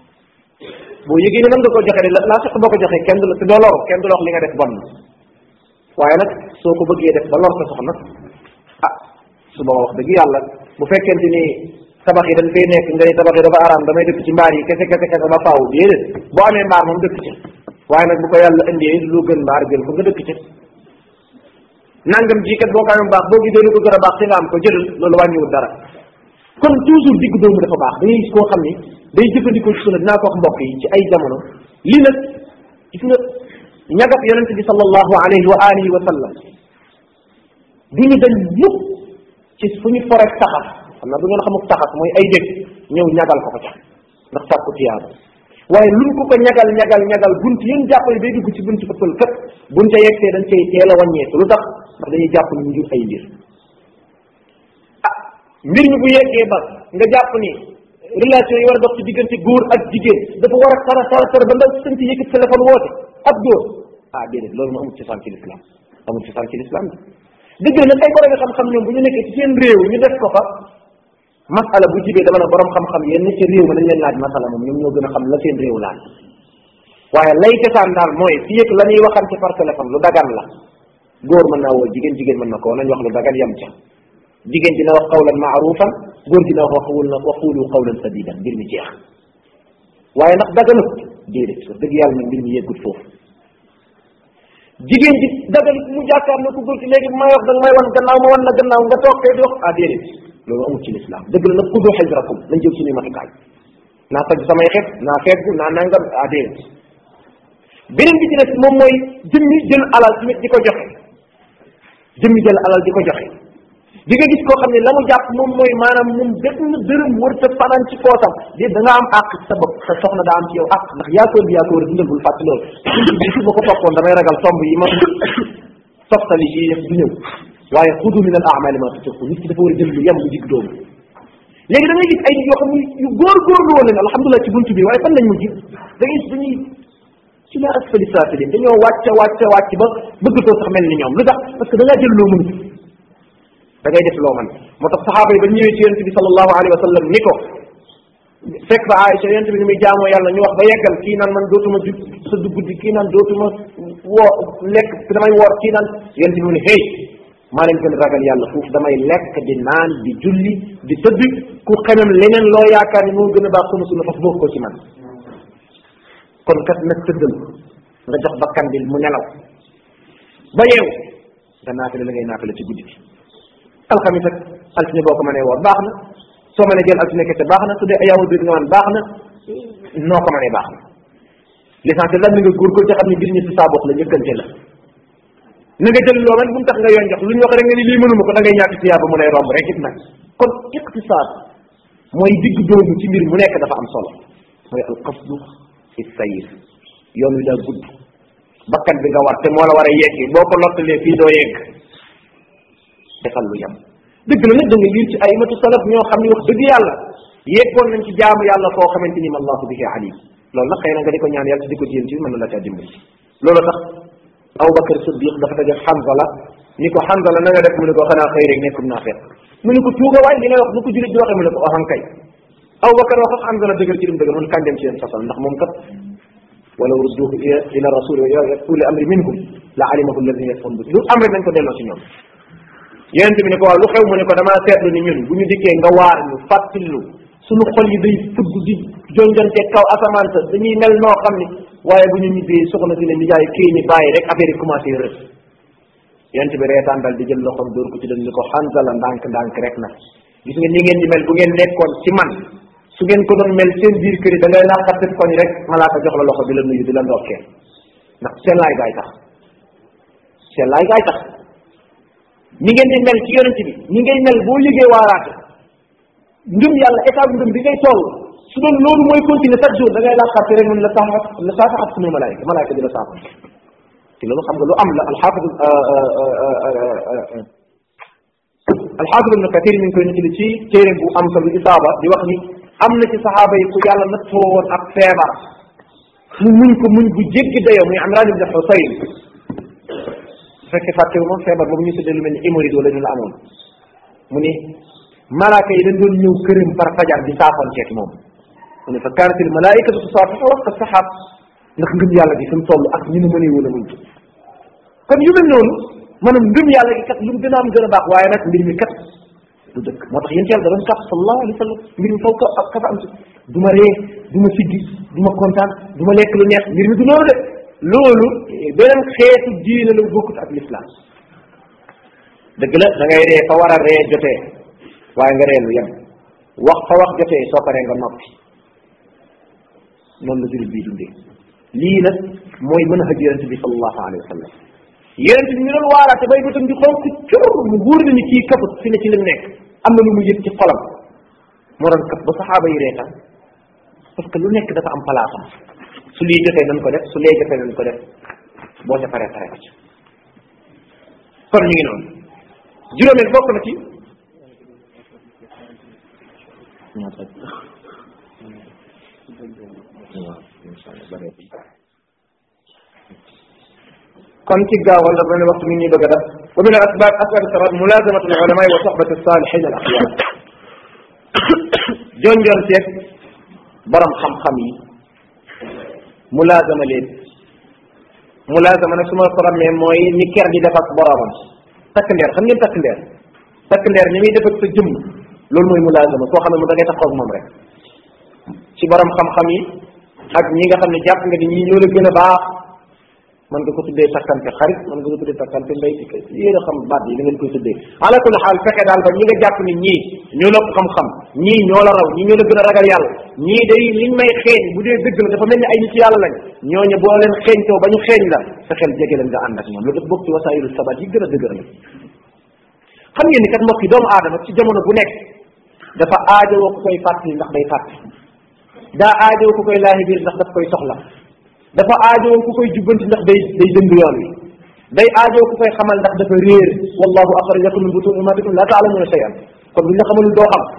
boo yëgee ne mën nga ko joxe de la laa sax boo ko joxee kenn du la te doo loru kenn du la wax li nga def bon na waaye nag soo ko bëggee def ba lor sa soxna ah su booba wax dëgg yàlla bu fekkente ni tabax yi dañ fay nekk nga ni tabax yi dafa araam damay dëkk ci mbaar yi kese kese kese ba faaw déedéet boo amee mbaar moom dëkk ci waaye nag bu ko yàlla indee lu gën mbaar jël ko nga dëkk ci nangam ji kat boo ko amee baax boo gisee lu ko gën a baax te nga am ko jëlal loolu wàññiwul dara kon toujours digg doomu dafa baax da ngay gis koo xam ni day jëfandikoo ci sunna dinaa ko wax mbokk yi ci ay jamono lii nag gis nga ñagat yonente bi sallallahu alayhi wa alihi wa sallam du ñu dañ mukk ci fu ñu forek taxas xam naa du ngeen xamuk taxas mooy ay dégg ñëw ñagal ko ko ca ndax sàkku tiyaaba waaye luñ ko ko ñagal ñagal ñagal bunt yéen jàppale day dugg ci bunt ëppal kat buñ ca yegsee dañ cay teel a wàññeeku lu tax ndax dañuy jàpp ni ñu jur ay mbir ah mbir mi bu yeggee ba nga jàpp ni relation yi war a dox ci diggante góor ak jigéen dafa war a tara tara tara ba nga sënc yëkkat téléphone woote ak góor ah déedéet loolu mu amul cosaan ci l'islam amul cosaan ci l'islam bi dëgg la nag ay borom xam-xam ñoom bu ñu nekkee ci seen réew ñu def ko fa masala bu jibee dama ne borom xam-xam yenn ci réew mi dañ leen laaj masala moom ñoom ñoo gën a xam la seen réew laaj waaye lay cosaan daal mooy fi yëg la ñuy waxante par téléphone lu dagan la góor mën naa woo jigéen jigéen mën na ko nañ wax lu dagan yem ca jigéen dina wax qawlan maarufan góor dina wax waxul na waxulu qawlan sadidan mbir mi jeex waaye ndax daganut déedéet wax dëgg yàlla nag mbir mi yeggut foofu jigéen ji dagal mu jàkkaar na ku góor ki léegi bu may wax da nga may wan gannaaw ma wan la gannaaw nga toog kay di wax ah déedéet loolu amul ci lislaam dëgg la nag xudu xajrakum nañ jël suñuy matukaay naa tagg samay xeet naa feggu naa nangam ah déedéet beneen bi ci des moom mooy jëmmi jël alal tamit di ko joxe jëmmi jël alal di ko joxe di nga gis koo xam ne la mu jàpp moom mooy maanaam moom benn dërëm wërta fanaan ci poosam di da nga am àq sa bopp sa soxna daa am ci yow àq ndax yaa koor bi yaa ko war a dundal bul fàtte loolu bi su ma ko toppoon damay ragal tomb yi ma toftali yi yëpp du ñëw waaye xudu min al amali ma tutiqu nit ki dafa war a jël lu yem lu jig doomu léegi da ngay gis ay nit yoo xam ne yu góor-góorlu woon leen alhamdulilah ci buntu bi waaye fan lañ mujj da ngay gis dañuy ci la asfali saafilin dañoo wàcc wàcc wàcc ba bëggatoo sax mel ni ñoom lu tax parce que da ngaa jël loo mënut da ngay def loo man moo tax saxaaba yi ba ñëwee ci yonente bi sallallahu alayhi wa sallam ni ko fekk fa Aïcha yonente bi ni muy jaamoo yàlla ñu wax ba yeggal kii naan man dootuma ju sa dugg kii naan dootuma woo lekk damay woor kii naan yonente bi mu ne hey maa leen gën a ragal yàlla foofu damay lekk di naan di julli di tëdd ku xemem leneen loo yaakaar ni moo gën a baax sunu sunu fas bokk ko ci man kon kat nag tëddal nga jox bakkan bi mu nelaw ba yeew nga naafile la ngay naafile ci guddi gi alxamis ak altine boo ko mënee woor baax na soo mënee jël altine kese baax na su dee ayaamu biir nga man baax na noo ko mënee baax na l'essentiel lan na nga góorgóor te xam ne mbir ñi si saa bopp la njëkkante la na nga jël loo man bu mu tax nga yoon jox lu ñu wax rek nga ni lii mënuma ko da ngay ñàkk tiyaaba mu lay romb rek it nag kon iqtisaad mooy digg doomu ci mbir mu nekk dafa am solo mooy al qasdu fi sayir yoon wi daa gudd bakkan bi nga war te moo la war a yeggi boo ko lottalee fii doo yegg defal lu yem dëgg la nag da nga liir ci ay matu salaf ñoo xam ne wax dëgg yàlla yeggoon nañ ci jaamu yàlla foo xamante ni allahu bihi alim loolu nag xëy na nga di ko ñaan yàlla di ko jéem ci mën na la caa dimbali loolu tax Abubakar Siddiq dafa daje Hanzala ni ko Hanzala na nga def mu ne ko xanaa xëy rek nekkum naa fekk mu ne ko tuuga waay li nga wax nu ko julit di waxee mu ne ko oxan kay Abubakar wax ak Hanzala dëgër ci lim dëgër mun kan dem ci yéen sasal ndax moom kat walaw rudduhu ila rasul uli amri minhum la alimahu alladina yafon bi lu am rek nañ ko delloo ci ñoom yonente bi ne ko waaw lu xew mu ne ko damaa seetlu ni ñun bu ñu dikkee nga waar ñu fàttilu suñu xol yi day fugg di jonjante kaw asamaan sa dañuy mel noo xam ni waaye bu ñu ñibbee soxna si ne nijaay kii ni bàyyi rek affaire yi commencé rës yonente bi reetaan dal di jël loxoom dóor ko ci dem ni ko xanzala ndànk ndànk rek na gis nga ni ngeen di mel bu ngeen nekkoon ci man su ngeen ko doon mel seen biir kër yi da ngay laqatit koñ rek malaaka jox la loxo di la nuyu di la ndokkee ndax seen laay gaay tax seen laay gaay tax ni ngeen di mel ci yonent bi ni ngay mel boo yëgee waaraate ngëm yàlla état ngëm bi ngay toll su doon loolu mooy continuer chaque jour da ngay laqati rek mun la saaxat la saaxat sunu malaayika malaayika di la saaxat te loolu xam nga lu am la alxaafid alxaafid ibnu kathir mi ngi koy nettali ci téere bu am solo isaaba di wax ni am na ci saxaaba yi ku yàlla nattoo woon ak feebar mu muñ ko muñ bu jéggi dayoo muy Imraan ibn Husayn bu fekkee fàttewu ma feebar boobu ñu tuddee lu mel ni hémorroïde wala ñu la amoon mu ni malaaka yi dañ doon ñëw këram par fajar di saafonteeg moom mu ne fa kaanatil malaayikatu tusaafihu waqta saxaab ndax ngëm yàlla gi fi mu toll ak ñu nu mënee woon a muñ kon yu mel noonu maanaam ngëm yàlla gi kat lu mu gën a am gën a baax waaye nag mbir mi kat du dëkk moo tax yéen yàlla da doon kàpp sallallahu alayhi wa sallam mbir mi faw ka kafa am si du ma ree du ma siggi du ma kontaan du ma lekk lu neex mbir mi du loolu de loolu beneen xeetu diine la bokkut ak l'islam dëgg la da ngay ree fa war a ree jotee waaye nga ree lu yem wax fa wax jotee soo paree nga noppi noonu la jullit bii dundee lii nag mooy mën a xëj yonente bi sallallahu alayhi wa sallam yonente bi ñu doon waaraate bay bëtam di xonk cur mu wóor na ni kii kafut fi ne ci lim nekk am na lu mu yëg ci xolam moo doon kaf ba saxaaba yi reetaan parce que lu nekk dafa am palaasam su lii jotee nañ ko def su lee jotee nañ ko def boo ca paree pare ko ci kon ñu ngi noonu juróomeel bokk na ci kon ci gaawal dafa ne waxtu mi ñuy bëgg a def wa min al asbab asbab sabat mulazamatu al ulama wa sohbati salihin al axyar jonjoon seeg borom xam-xam yi mulazama leen mulazama nag su ma ko ramee mooy ni ker di def ak boromam takk ndeer xam ngeen takk ndeer takk ndeer ni muy def ak sa jëmm loolu mooy mulazama koo xam ne mu da ngay taxaw ak moom rek ci borom xam-xam yi ak ñi nga xam ne jàpp nga ni ñii ñoo la gën a baax mën nga ko tuddee takkante xarit mën nga ko tuddee takkante mbay yéen a xam baat yi da ngeen koy tuddee ala kulli xaal fexe daal ba ñi nga jàpp ni ñii ñoo la xam-xam ñii ñoo la raw ñii ñoo la gën a ragal yàlla ñii day liñ may xeeñ bu dee dëgg la dafa mel ni ay nit yàlla lañ ñooñu boo leen xeeñtoo ba ñu xeeñ la fexeel jege leen nga ànd ak ñoom loolu dafa bokk ci wasaayilu sabat yi gën a dëgër la xam ngeen ni kat mbokk yi doomu aadama ci jamono bu nekk dafa aajowoo ku koy fàttali ndax day fàtte daa aajowoo ku koy laahi biir ndax daf koy soxla dafa aajowoo ku koy jubbanti ndax day day dëng yoon wi day aajowoo ku koy xamal ndax dafa réer wallahu axrajakum min butuni ummatikum la taalamuuna shay'an kon buñ la xamalul doo xam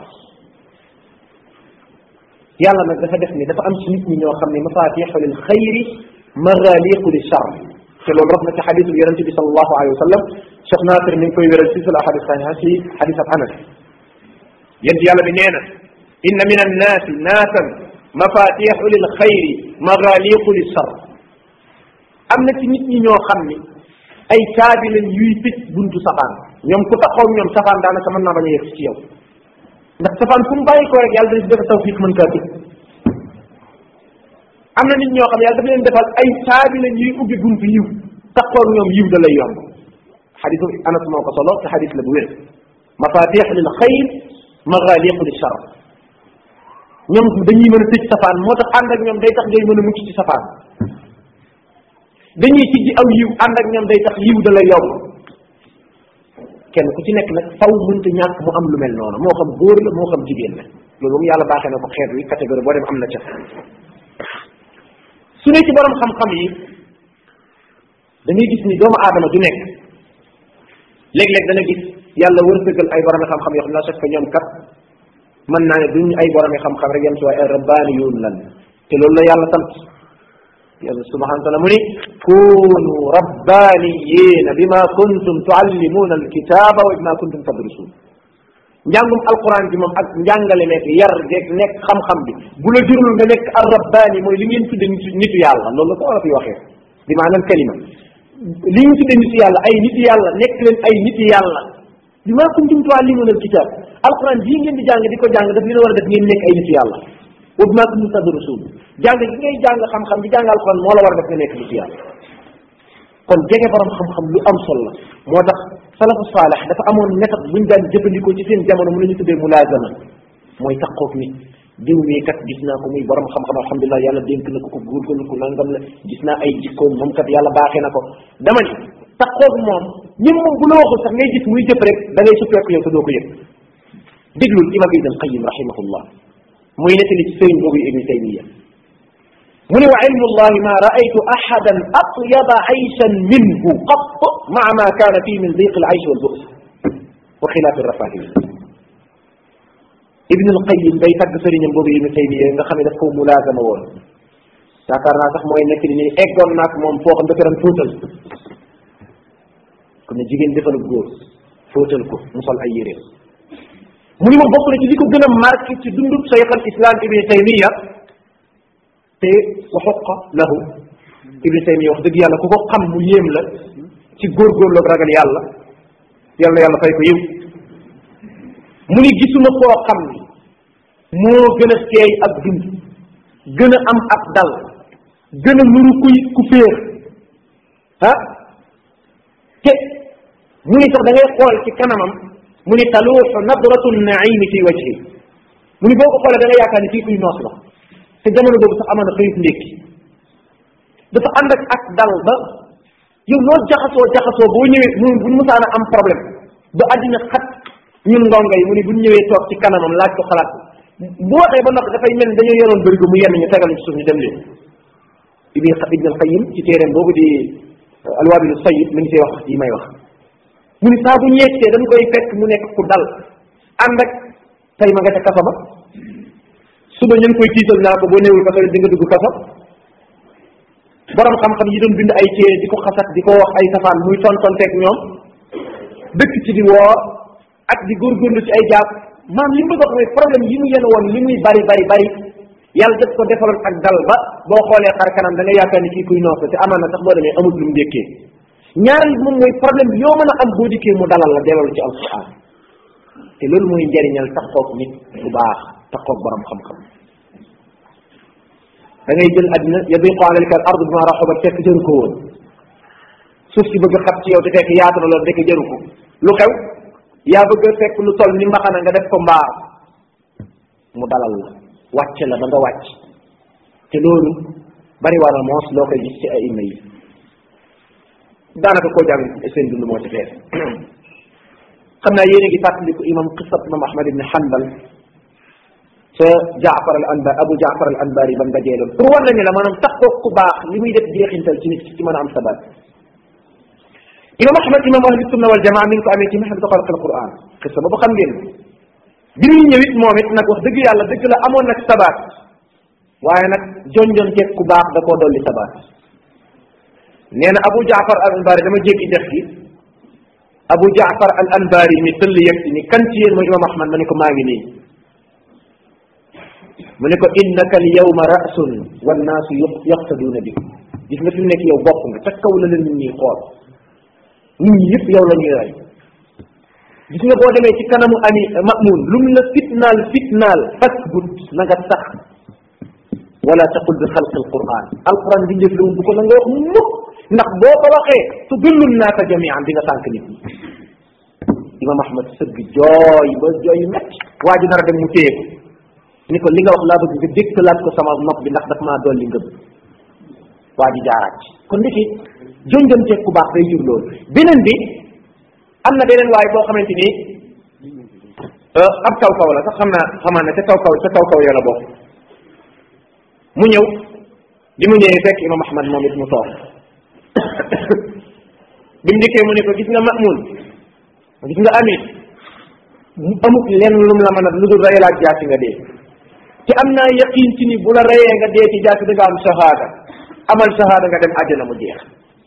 yàlla nag dafa def ni dafa am ci nit ñi ñoo xam ne mafatixu lil xayri magaliqu li char te loolu raf na ci xadisul yonente bi salallahu alayhi wa sallam Cheikh Nasir mi ngi koy wéral ci sul ahadis sahiha ci xadis ab anas yent yàlla bi nee na inna min annaasi naasan mafatixu lil xayri magaliqu li char am na ci nit ñi ñoo xam ni ay caabi lañ yuy tëj buntu safaan ñoom ku taxaw ñoom safaan daanaka mën naa bañ a yegg ci yow ndax safaan fu mu bàyyi ko rek yàlla dañu si defal tawfiq mën kaa tëj am na nit ñoo xam yàlla dafa leen defal ay caabi lañ yuy ubbi buntu yiw taxaw ñoom yiw da lay yomb xadisu anas moo ko solo te xadis la bu wér mafatix lil xayr magaliqu li char ñoom dañuy mën a tëj safaan moo tax ànd ak ñoom day tax ngay mën a mucc ci safaan dañuy tijji aw yiw ànd ak ñoom day tax yiw da lay yomb kenn ku ci nekk nag faw mënta ñàkk mu am lu mel noonu moo xam góor la moo xam jigéen la loolu moom yàlla baaxee na ko xeet wi catégorie boo dem am na ca su ne ci borom xam-xam yi da ngay gis ni doomu aadama du nekk léeg-léeg dana gis yàlla wërsëgal ay borom xam-xam yoo xam ne la chaque ñoom kat mën naa ne duñ ay borom xam-xam rek yem ci waaye ay rabbaaniyuun lan te loolu la yàlla sant yàlla subhanahu wa taala mu ni kunu rabbaniyina bima kuntum tuallimuna alkitaba wa bima kuntum tadrusun njàngum alquran bi moom ak njàngale nekk yar geeg nekk xam-xam bi bu la jurul nga nekk ar rabbani mooy li ngeen tudde nitu yàlla loolu la ko war a fi waxee bi maanaam kalima li ñu tudde nitu yàlla ay nitu yàlla nekk leen ay nitu yàlla bima kuntum tuallimuna alkitab alquran bii ngeen di jàng di ko jàng daf leen war a def ngeen nekk ay nitu yàlla wa bima kuntum tadrusun jàng gi ngay jàng xam-xam di jàng alquran moo la war a def nga nekk nitu yàlla kon jege borom xam-xam lu am solo la moo tax salafu saalex dafa amoon méthode buñ daan jëfandikoo ci seen jamono mu la ñu tuddee mulaazama mooy taqoog nit diw mii kat gis naa ko muy borom xam-xam alhamdulilah yàlla dénk na ko ko góorgóorlu ko nangam la gis naa ay jikkoom moom kat yàlla baaxee na ko dama ni taqoog moom ñim moom bu la waxul sax ngay gis muy jëf rek da ngay suppeeku yow te doo ko yëg déglul imam ibn alqayim rahimahullah muy nettali ci sëriñ boobu ibni taymiya mu ne wa ilmu llahi ma raaytu ahadan atyaba ayshan minhu qat maa ma kaana fii min diq al aysh wal bu's wa xilaaf rafahiya ibn al qayim day tagg sëriñam boobu ibn taymiya nga xam ne daf ko mulaazama woon yaakaar naa sax mooy nekk ni ni eggoon naak moom foo xam dafa daan fóotal kon ne jigéen defal góor fóotal ko mu sol ay yéreem mu ni ma bokk na ci li ko gën a marqué ci dundub cheikh al islam ibn taymiya te wa xoqa lahu ibni taymiya wax dëgg yàlla ku ko xam mu yéem la ci góorgóorlu ak ragal yàlla yàlla yàlla fay ko yiw mu ni gisuma koo xam ni moo gën a seey ak dund gën a am ak dal gën a nuru kuy ku féex ah te mu ni sax da ngay xool ci kanamam mu ni taluuxu nadratu naimi fi wajhi mu ni boo ko xoolee da nga yaakaar ni kii kuy noos la te jamono boobu sax amoon na xëyut ndékki dafa ànd ak ak dal ba yow loo jaxasoo jaxasoo boo ñëwee mu buñ musaana am problème ba àddina xat ñun ndongo yi mu ni buñ ñëwee toog ci kanamam laaj ko xalaat bu waxee ba noppi dafay mel ni dañoo yoroon bërigo mu yenn ñu tegal ñu ci suuf ñu dem leen ibn ibn al qayyim ci téeréem boobu di alwabilu sayib mi ngi see wax yi may wax mu ni saa bu ñeegtee dañ koy fekk mu nekk ku dal ànd ak tey ma nga ca kaso ba suba ñu ngi koy tiital naa ko boo néewul kaso di nga dugg kaso borom xam-xam yi doon bind ay téere di ko xasat di ko wax ay safaan muy tontonteeg ñoom dëkk ci di woor ak di góorgóorlu ci ay jaab maam li mu bëgg wax mooy problème yi mu yéen woon li muy bari bari bari yàlla def ko defaloon ak dal ba boo xoolee xar kanam da nga yaakaar ni kii kuy noos te amaan na sax boo demee amut lu mu dékkee ñaareel bi moom mooy problème bi yoo mën a am boo dikkee mu dalal la delloo ci alquran te loolu mooy njariñal taxoog nit bu baax taxoog borom xam-xam da ngay jël àddina yabiqu alayka al ard bima raxubat fekk jëru ko woon suuf si bëgg xat ci yow te fekk yaatu na loolu dekk jëru ko lu xew yaa bëgg a fekk lu toll ni mbaxana nga def ko mbaar mu dalal la wàcc la ba nga wàcc te loolu bari waa na moos loo koy gis ci ay ima yi daanaka koo jàng seen dund moo ci fees xam naa yéen a ngi fàttaliku imam qisat imam ahmad ibn hanbal ca jaafar al anbar abu jaafar al anbari ba mu dajee loolu pour war na ne la maanaam taxoo ku baax li muy def jeexintal ci nit ci mën a am sabat imam ahmad imam ahli sunna wal jamaa mi ngi ko amee ci mahad xalq al quran xisa boobu xam ngeen bi muy ñëw it moom it nag wax dëgg yàlla dëgg la amoon nag sabat waaye nag jonjon teeg ku baax da koo dolli sabat nee na abu jaafar al anbari dama jéggi dex gi abu jaafar al anbari mi tëll yegg si ni kan ci yéen mooy imam ahmad ma ne ko maa ngi nii mu ne ko innaka al yawma rasun wannaasu yaqtaduuna bi gis nga fi mu nekk yow bopp nga ca kaw la leen nit ñi xool nit ñi yëpp yow la ñuy rey gis nga boo demee ci kanamu ami mamun lu mu la fitnaal fitnaal fasbut na nga sax wala taqul bi xalqi alquran alquran bi njëf lawul bu ko na nga wax mukk ndax boo ko waxee tudullu naasa jamian di nga sànq nit ñi imam ahmad sëgg jooy ba jooy yu metti waa ji dara dem mu téye ko ni ko li nga wax laa bëgg nga dékkalaat ko sama nopp bi ndax daf maa dolli ngëm waa ji jaaraat ci kon ndiki jonjonteeg ku baax day jur loolu beneen bi am na beneen waaye boo xamante ni ab kaw kaw la sax xam naa xamaa ne ca kaw kaw ca kaw kaw ya la bokk mu ñëw bi mu ñëwee fekk imam ahmad moom it mu toog bi mu dikkee mu ne ko gis nga mamun gis nga amit mu amut lenn lum la mën a lu dul rey laaj jaasi nga dee te am naa yaqin ci ni bu la reyee nga dee ci jaasi da nga am shahada amal shahada nga dem àjjana mu jeex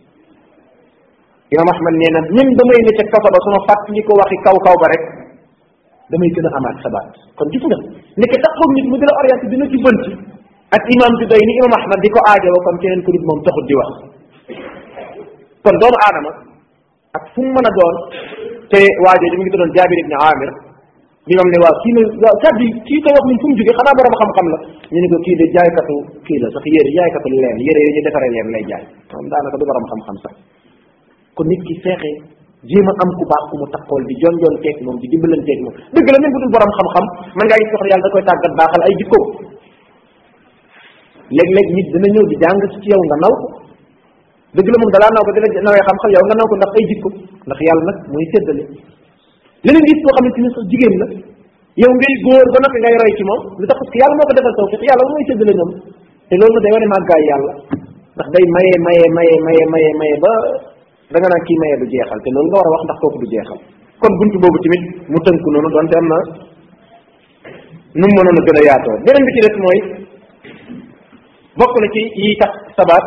imam ahmad nee na même damay ne ca kaso ba suma fàttali ko waxi kaw kaw ba rek damay gën a amaat sabaat kon gis nga nekk taxaw nit mu di la orienté dina ci bënti ak imam bi doy ni imam ahmad di ko aajowoo kon keneen ku dul moom taxut di wax kon doomu aadama ak fu mu mën a doon te waajoo mu ngi doon jaabir ibni amir bi moom ne waaw kii ne waaw kàddu yi kii koy wax ni fu mu jógee xanaa borom xam-xam la ñu ne ko kii de jaaykatu kii la sax yére jaaykatu leen yére yi ñu defaree leen lay jaay moom daanaka du borom xam-xam sax kon nit ki feexe jéem a am ku baax ku mu taxool di jon jon teeg moom di dimbalanteeg moom dëgg la même bu dul borom xam-xam man ngaa gis soxla yàlla da koy tàggat baaxal ay jikko léeg-léeg nit dina ñëw di jàng ci yow nga naw ko dëgg la moom dalaa naw ko di la nawee xam-xam yow nga naw ko ndax ay jikko ndax yàlla nag mooy séddale leneen gis koo xamante ni sax jigéen la yow ngay góor ba noppi ngay roy ci moom lu tax parce que yàlla moo ko defal tawfiq yàlla mooy séddale ñoom te loolu day wane màggaay yàlla ndax day maye maye maye maye maye maye ba da nga naan kii maye du jeexal te loolu nga war a wax ndax kooku du jeexal kon buntu boobu tamit mu tënku noonu donte am na nu mu mënoon a gën a yaatoo beneen bi ci des mooy bokk na ci yi tax sabaat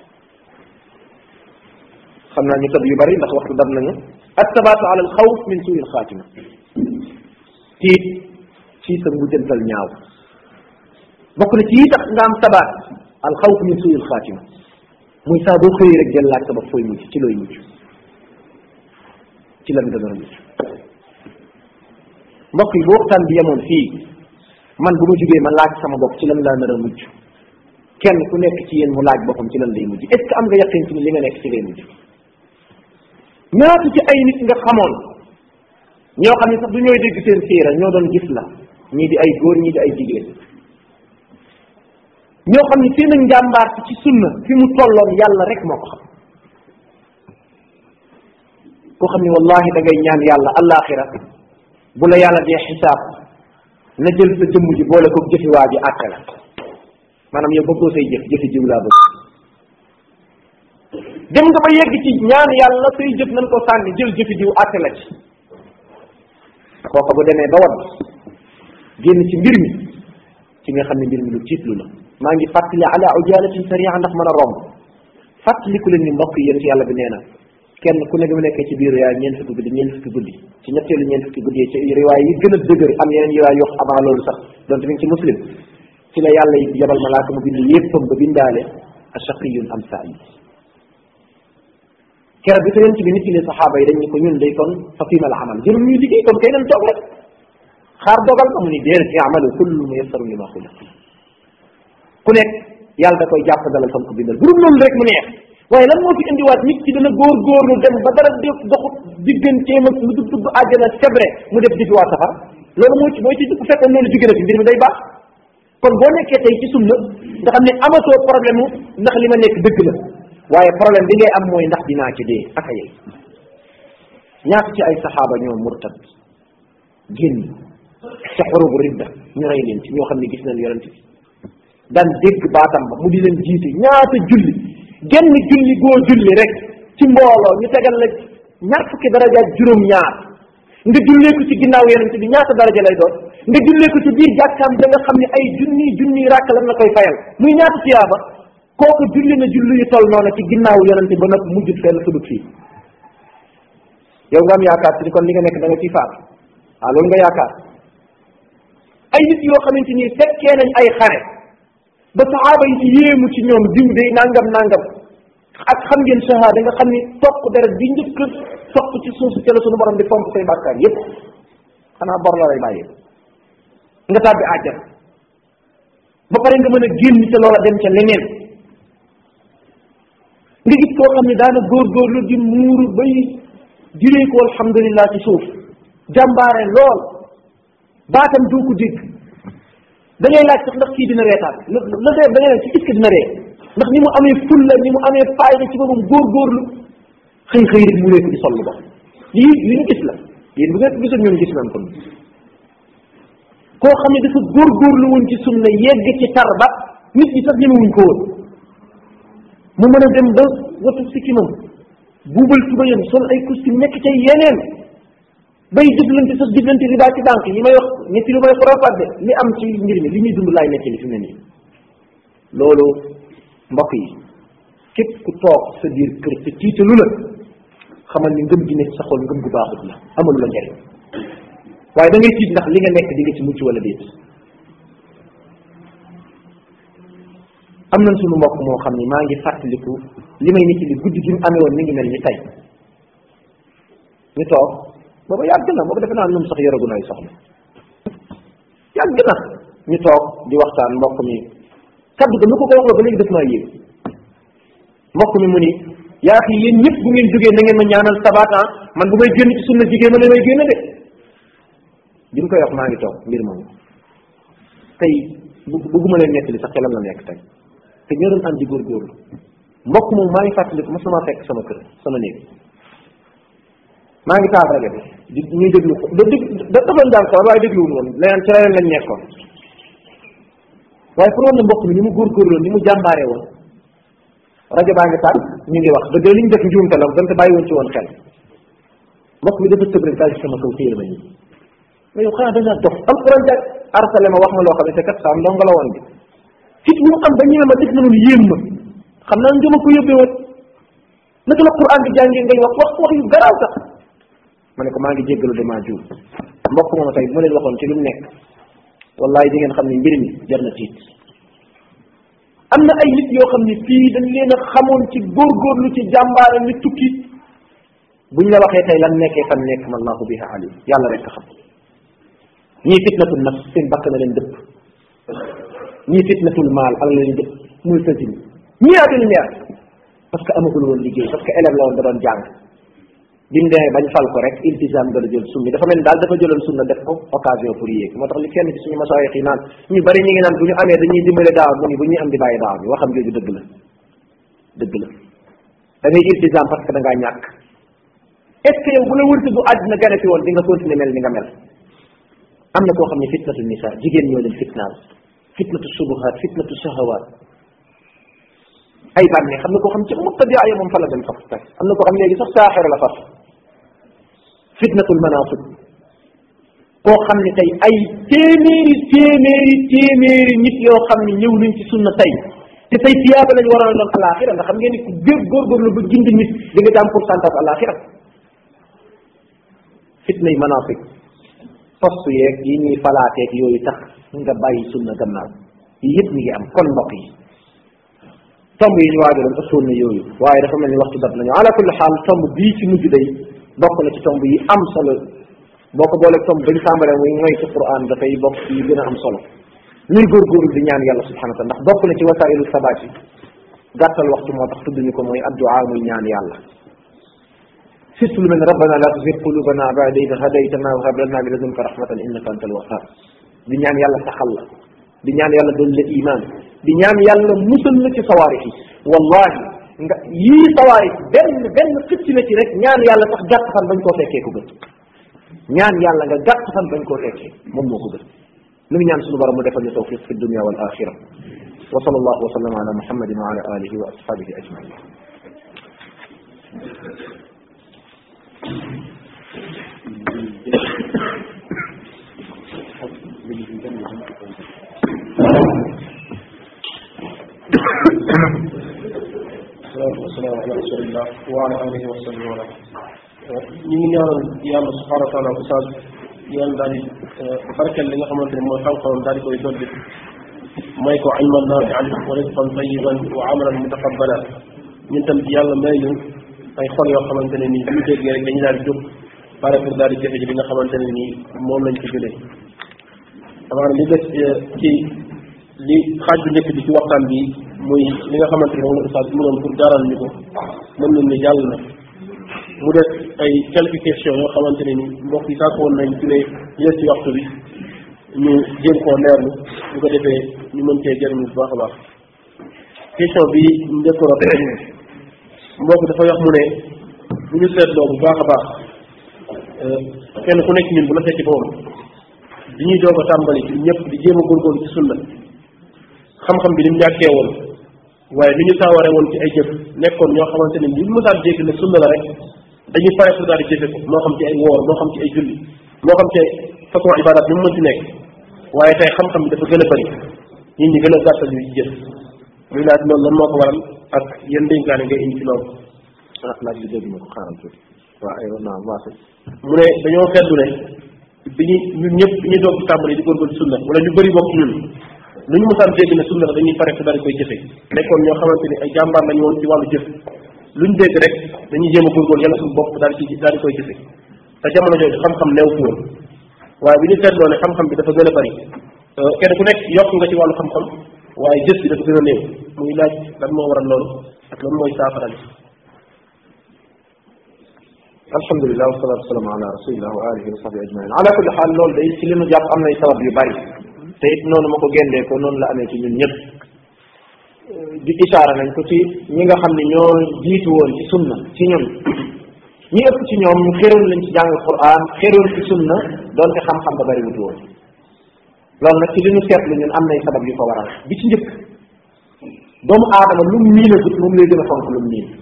xam naa ñu tëb yu bari ndax waxtu dab nañu ak sabaatu ala al xawf min suui al xaatima tiit ci sa mujjantal ñaaw bokk na ci yi tax nga am sabaat al xawf min suui al xaatima muy saa boo xëyee rek jël laaj sa bopp fooy mujj ci looy mujj ci lan nga nar a mujj mbokk yi bu waxtaan bi yemoon fii man bu ma jugee ma laaj sama bopp ci lan laa nar a mujj kenn ku nekk ci yéen mu laaj boppam ci lan lay mujj est ce que am nga yaqin ci ni li nga nekk ci ngay mujj ñaata ci ay nit nga xamoon ñoo xam ne sax du ñooy dégg seen siira ñoo doon gis la ñii di ay góor ñii di ay jigéen ñoo xam ne seen njàmbaar ci sunna fi mu tolloon yàlla rek moo ko xam koo xam ne wallahi da ngay ñaan yàlla alaxira bu la yàlla dee xisaab na jël sa jëmm ji boole ko jëfi waa ji àtte la maanaam yow bëggoo say jëf jëfi jiw laa bëgg dem nga ba yegg ci ñaan yàlla say jëf nañ ko sànni jël jëfi jiw àtte la ci kooka bu demee ba wadd génn ci mbir mi ci nga xam ne mbir mi lu tiitlu la maa ngi fàttali ala ujalatin saria ndax mën a romb fàttaliku leen ni mbokk yéen ci yàlla bi nee na kenn ku ne bi mu nekkee ci biir yaay ñeent fukki guddi ñeent fukki guddi ci ñetteelu ñeent fukki guddi ci riwaay yi gën a dëgër am yeneen riwaay yoo avant loolu sax donte mi ngi ci muslim ci la yàlla yi yabal malaaka mu bind yéppam ba bindaale ashaqiyun am saïd keroog bi ko yonent bi nit li saxaaba yi dañ ni ko ñun day kon fa fiima la amal jërul ñuy liggéey kon kay nañ toog rek xaar dogal ma mu ni déedéet yaamalu kullu muyassaru lima xuliq ku nekk yàlla da koy jàpp dalal fam ko bindal bu dul loolu rek mu neex waaye lan moo fi indiwaat nit ki dana góorgóorlu dem ba dara def doxut digganteem ak lu dul dugg àjjana sebre mu def jëfi waa safara loolu mooy ci mooy ci bu fekkoon loolu jóge na fi mbir mi day baax kon boo nekkee tey ci sunna nga xam ne amatoo problème mu ndax li ma nekk dëgg la waaye problème bi ngay am mooy ndax dinaa ci dee aka yey ñaata ci ay saxaaba ñoo murtad génn ca xurubu ridda ñu rey leen ci ñoo xam ne gis nañ yonent bi daan dégg baatam ba mu di leen jiite ñaata julli genn julli goo julli rek ci mbooloo ñu tegal la ñaar fukki daraja ak juróom ñaar nga jullee ko ci ginnaaw yonent bi ñaata daraja lay doon nga jullee ko ci biir jàkkaam da nga xam ne ay junni junni ràkk lan la koy fayal muy ñaata tiyaaba kooku julli na julli yu toll noonu ci ginnaaw yonent ba nag mujjut fenn sudut fii yow nga am yaakaar ci kon li nga nekk da nga ciy faat ah loolu nga yaakaar ay nit yoo xamante ni fekkee nañ ay xare ba saxaaba yi ci yéemu ci ñoom diw day nangam nangam ak xam ngeen shahada nga xam ni topp deret bi njëkk topp ci suuf ci la sunu borom di fomp say bàkkaar yépp xanaa bor la lay bàyyi nga tàbbi àjjana ba pare nga mën a génn ca loola dem ca leneen nga gis koo xam ne daana góorgóorlu di muuru bay juree ko alhamdulillah ci suuf jàmbaare lool baatam doo ko dégg da ngay laaj sax ndax kii dina reetaan la la dee da ngay laaj ci est-ce que dina ree ndax ni mu amee fulla ni mu amee fayda ci boppam góorgóorlu xëy xëy rek mu réeku di sol lu bon lii li ñu gis la yéen bu ngeen gisoon ñoom gis nañ ko koo xam ne dafa góorgóorlu woon ci sunna yegg ci tar ba nit ñi sax ñemewuñ ko woon mu mën a dem ba watu sikkimam buubal tubayam sol ay costume nekk ca yeneen bay jëflante sax jëflante riba ci banque yi may wax ñetti lu may xorofaat de li am ci mbir mi li ñuy dund laay nekk li fi mu ne nii loolu mbokk yi képp ku toog sa biir kër te tiitalu la xamal ni ngëm gi nekk sa xol ngëm gu baaxut la amalu la njariñ waaye da ngay tiit ndax li nga nekk di nga ci mucc wala déet am nañ suñu mbokk moo xam ni maa ngi fàttaliku li may nit li guddi gi mu amee woon mi ngi mel ni tey ñu toog booba yàgg na booba defe naa ñoom sax yoragu nay soxla yàgg na ñu toog di waxtaan mbokk mi kaddu ga nu ko ko wax la ba léegi def maa yéeg mbokk mi mu ni yaa xi yéen ñëpp bu ngeen jógee na ngeen ma ñaanal sabaatan man bu may génn ci sunna jigéen ma ne may génn de bi mu koy wax maa ngi toog mbir moomu tey bu bëgguma leen nettali sax xelam la nekk tey te ñoo doon ànd di góorgóorlu mbokk moom maa ngi fàttaliku mas na maa fekk sama kër sama néeg maa ngi taal rajo bi di ñuy déglu ko da dég da dafa jàng ko waaye dégluwul woon leneen ci leneen lañ nekkoon waaye pour woon na mbokk mi ni mu góorgóorloon ni mu jàmbaaree woon rajo baa ngi taal ñu ngi wax dëgg li ñu def njuumte la donte bàyyi woon ci woon xel mbokk mi dafa tëb rek daal ci sama kaw téye ma nii mais yow xanaa da ngaa dox alquran ja arsale ma wax ma loo xam ne te kat saa ndongo la woon bi fit mu am ba ñëwee ma def na loolu yéem ma xam naa njëma ko yóbbee woon naka la quran bi jàngee ngay wax wax wax yu garaaw sax ma ne ko maa ngi jéggalu damaa juum mbokk moom tey bu ma leen waxoon ci lu mu nekk wallahi di ngeen xam ne mbir mi jar na tiit am na ay nit yoo xam ne fii dañ leen a xamoon ci góorgóorlu ci jàmbaare ni tukki buñ la waxee tey lan nekkee fan nekk ma allahu biha alim yàlla rek a xam ñii fitnatul nafs seen bakk na leen dëpp ñii fitnatul maal ala leen dëpp muy tësin ñii ak leer parce que amagul woon liggéey parce que élève la woon da doon jàng bi mu demee bañ fal ko rek iltisam dala jël sunni dafa mel ni daal dafa jëloon sunna def ko occasion pour yéeg moo tax li kenn ci suñu masaayix yi naan ñu bari ñu ngi naan bu ñu amee dañuy dimbale daaw mu ni bu ñuy am di bàyyi daaw bi waxam jooju dëgg la dëgg la da ngay iltisam parce que da ngaa ñàkk est ce que yow bu la wërte bu àddina gane fi woon di nga continuer mel ni nga mel am na koo xam ne fitnatu nisa jigéen ñoo leen fitnaal fitnatu subuhaat fitnatu shahawaat ay bànneex xam na koo xam ci mubtadia ya moom fa la dem faf tey am na koo xam léegi sax saaxir la faf fitnatul manasib koo xam ne tey ay téeméeri téeméeri téeméeri nit yoo xam ne ñëw nañ ci sunna tey te tey tiyaaba lañ waroon a doon alaxira nga xam ngeen ni ku góor góorgóorlu ba gindi nit di nga am pourcentage alaxira fitnay manasib poste yeeg yi ñuy falaateeg yooyu tax nga bàyyi sunna gannaaw yi yëpp mi ngi am kon mbokk yi tomb yi ñu waajaloon ëppoon na yooyu waaye dafa mel ni waxtu dab nañu ala kulli xaal tomb bii ci mujj day bokk na ci tomb yi am solo boo ko booleeg tomb bañ tàmbalee muy mooy ci quran dafay bokk yi gën a am solo ñuy góorgóorlu di ñaan yàlla subhanahu wa taala ndax bokk na ci wasailu sabaat yi gàttal waxtu moo tax tudd ñu ko mooy addu'a muy ñaan yàlla surtout lu mel ne rabbana la tuzigh qulubana ba'da idh hadaytana wa hab lana min ladunka rahmatan innaka antal wahhab di ñaan yàlla saxal la di ñaan yàlla doon la iman di ñaan yàlla musal la ci sawaari yi wallahi nga yii sawaari benn benn xëcc na ci rek ñaan yàlla sax gàtt fan bañ koo fekkee ko gën ñaan yàlla nga gàtt fan bañ koo fekkee moom moo ko gën nu ngi ñaan suñu borom mu defal ñu tawfiq fi dunia wal axira wa sallallahu wa sallam ala muhammadin wa ala alihi wa ashabihi ajmain salaatu wasalaamu ala rasulillah wa ala alihi wa sahbihi wa ñu ngi ñaanal yàlla subhanahu wa taala oustaz yàlla daal di barkeel li nga xamante ne mooy xam-xamam daal di koy dolli may ko ilman naafian wa rizqan tayiban wa amalan mutaqabbalan ñun tam yàlla may ñu ay xol yoo xamante ne nii bu ñu déggee rek dañu daal di jóg pare pour daal di jëfe ji li nga xamante ne nii moom lañ ci jëlee amaana li des ci li xaaj bu njëkk bi ci waxtaan bi muy li nga xamante ne moom la oustaz mënoon pour jaaral ñu ko mën nañ ni jàll na mu des ay quelques questions yoo xamante ne ni mbokk yi sàkk woon nañ ci ne ñu des ci waxtu bi ñu jéem koo leerlu bu ko defee ñu mën cee jëriñu bu baax a baax question bi njëkkoon a mbokk dafa wax mu ne bu ñu seetloo bu baax a baax kenn ku nekk ñun bu la fekk boobu bi ñuy doog a tàmbali ci ñëpp di jéem a góorgóorlu ci sunna xam-xam bi ni mu ñàkkee woon waaye li ñu saaware woon ci ay jëf nekkoon ñoo xamante ne li mu daan dégg ne sunna la rek dañuy pare pour daal di jëfe ko moo xam ci ay woor moo xam ci ay julli moo xam ci ay façon ibadat bi mu mën ci nekk waaye tey xam-xam bi dafa gën a bëri nit ñi gën a gàttal yu ci jëf muy laaj loolu lan moo ko waral ak yan dénkaane ngay indi ci loolu ah laaj bi dégg ma ko xaaral tuuti waaw ay naam waase mu ne dañoo seetlu ne bi ñu ñun ñëpp bi ñu doog ci tàmbali di góorgóorlu sunna wala ñu bëri bokk ñun lu ñu mosaan dégg ne sunna la dañuy pare daal di koy jëfe nekkoon ñoo xamante ni ay jàmbaar lañu woon ci wàllu jëf lu ñu dégg rek dañuy jéem a góorgóorlu yàlla suñu bopp daal di ci daal di koy jëfe te jamono jooju xam-xam neew fi woon waaye bi ñu seetloo ne xam-xam bi dafa gën a bëri kenn ku nekk yokk nga ci wàllu xam-xam waaye jëf bi dafa gën a néew muy laaj lan moo waral loolu ak lan mooy saafara bi alhamdulilah wasalatu wasalaam ala rasulillah wa alihi wa sahbi ajmain ala kulli xaal loolu day ci li nu jàpp am nay sabab yu bari te it noonu ma ko géndee ko noonu la amee ci ñun ñëpp di isaara nañ ko ci ñi nga xam ne ñoo jiitu woon ci sunna ci ñun ñi ëpp ci ñoom ñu xéroon lañ ci jàng quran xéroon ci sunna doonte xam-xam ba bari wutu woon loolu nag ci li ñu seetlu ñun am nay sabab yu ko waral bi ci njëkk doomu aadama lu mu miin a gut moom lay gën a fonk lu mu miin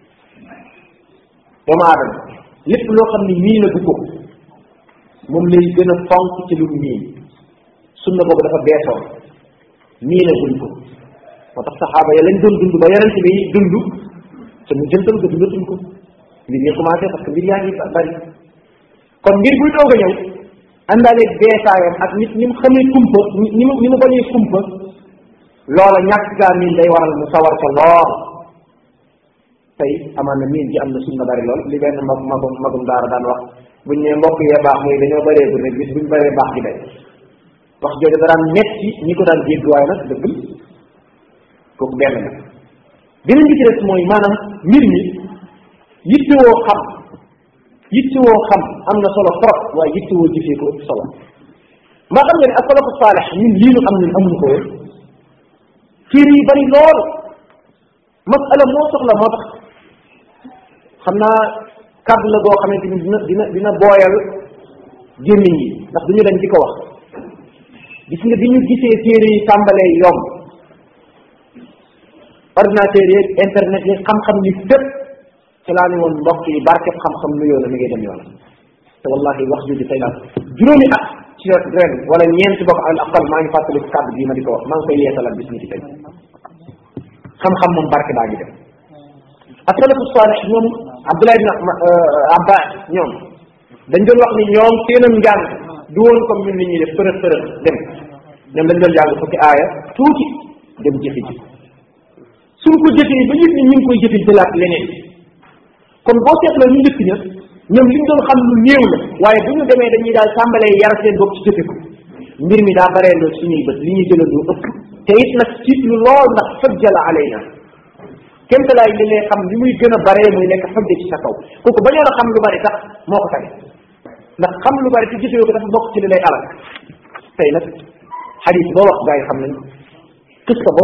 doomu aadama lépp loo xam ne miin a gu ko moom lay gën a fonk ci lu mu miin sunna boobu dafa beesoon miin a guñ ko moo tax saxaaba ya lañ doon dund ba yonente bi dund te mu jëntal ko dundatuñ ko mbir yi commencé parce que mbir yaa ngi bari kon mbir buy doog a ñëw àndaaleeg beesaayam ak nit ñi mu xamee kumpa ni mu ni mu bañee kumpa loola ñàkk gaa miin day waral mu sawar ko lool tey amaan na miin ji am na sunna bari lool li benn mag magum magum daara daan wax buñ ne mbokk yee baax muy dañoo bëree bu rek bis buñ bëree baax gi day wax jooju da daan metti ñi ko daan dégg waaye nag dëgg kooku benn la beneen bi ci des mooy maanaam mbir mi yittewoo xam yittewoo xam am na solo trop waaye yittewoo jëfee ko ëpp solo maa xam nga ne asalafu saalex ñun lii nu am ñun amuñu ko woon téere yi bari lool masala moo soxla moo tax xam naa kàddu la boo xamante ni dina dina dina booyal gémmiñ yi ndax duñu dañ di ko wax gis nga bi ñu gisee téere yi tàmbalee yomb ordinateur yeeg internet yeeg xam-xam ni fépp ci laa ne woon mbokk yi barkeb xam-xam nuyoo la mi ngi dem yoon te wallahi wax jooju tey daal juróomi at ci ren wala ñeenti bokk al aqal maa ngi fàttali kàddu bii ma di ko wax maa ngi koy yeesalaat bis ni ci tey xam-xam moom barke baa ngi dem asalafu saalix ñoom abdullah ibn abbas ñoom dañ doon wax ni ñoom seenam njàng du woon comme ñun nit ñi def përëx përëx dem ñoom dañ doon jàng fukki aaya tuuti dem jëfe ji suñ ko jëfee ba yëg ni ñu ngi koy jëfe jëlaat leneen kon boo seetloo ñu njëkk ña ñoom li ñu doon xam lu néew la waaye bu ñu demee dañuy daal tàmbalee yar seen bopp ci jëfe ko mbir mi daa baree lool suñuy bët li ñuy jëlandoo ëpp te it nag tiit lu lool ndax fajjala alayna kémtalaay li ngay xam li muy gën a baree muy nekk xujja ci sa kaw kooku bañoon a xam lu bari sax moo ko tane ndax xam lu bari te gisoo ko dafa bokk ci li lay alal tey nag xadis boo wax gaa yi xam nañ qissa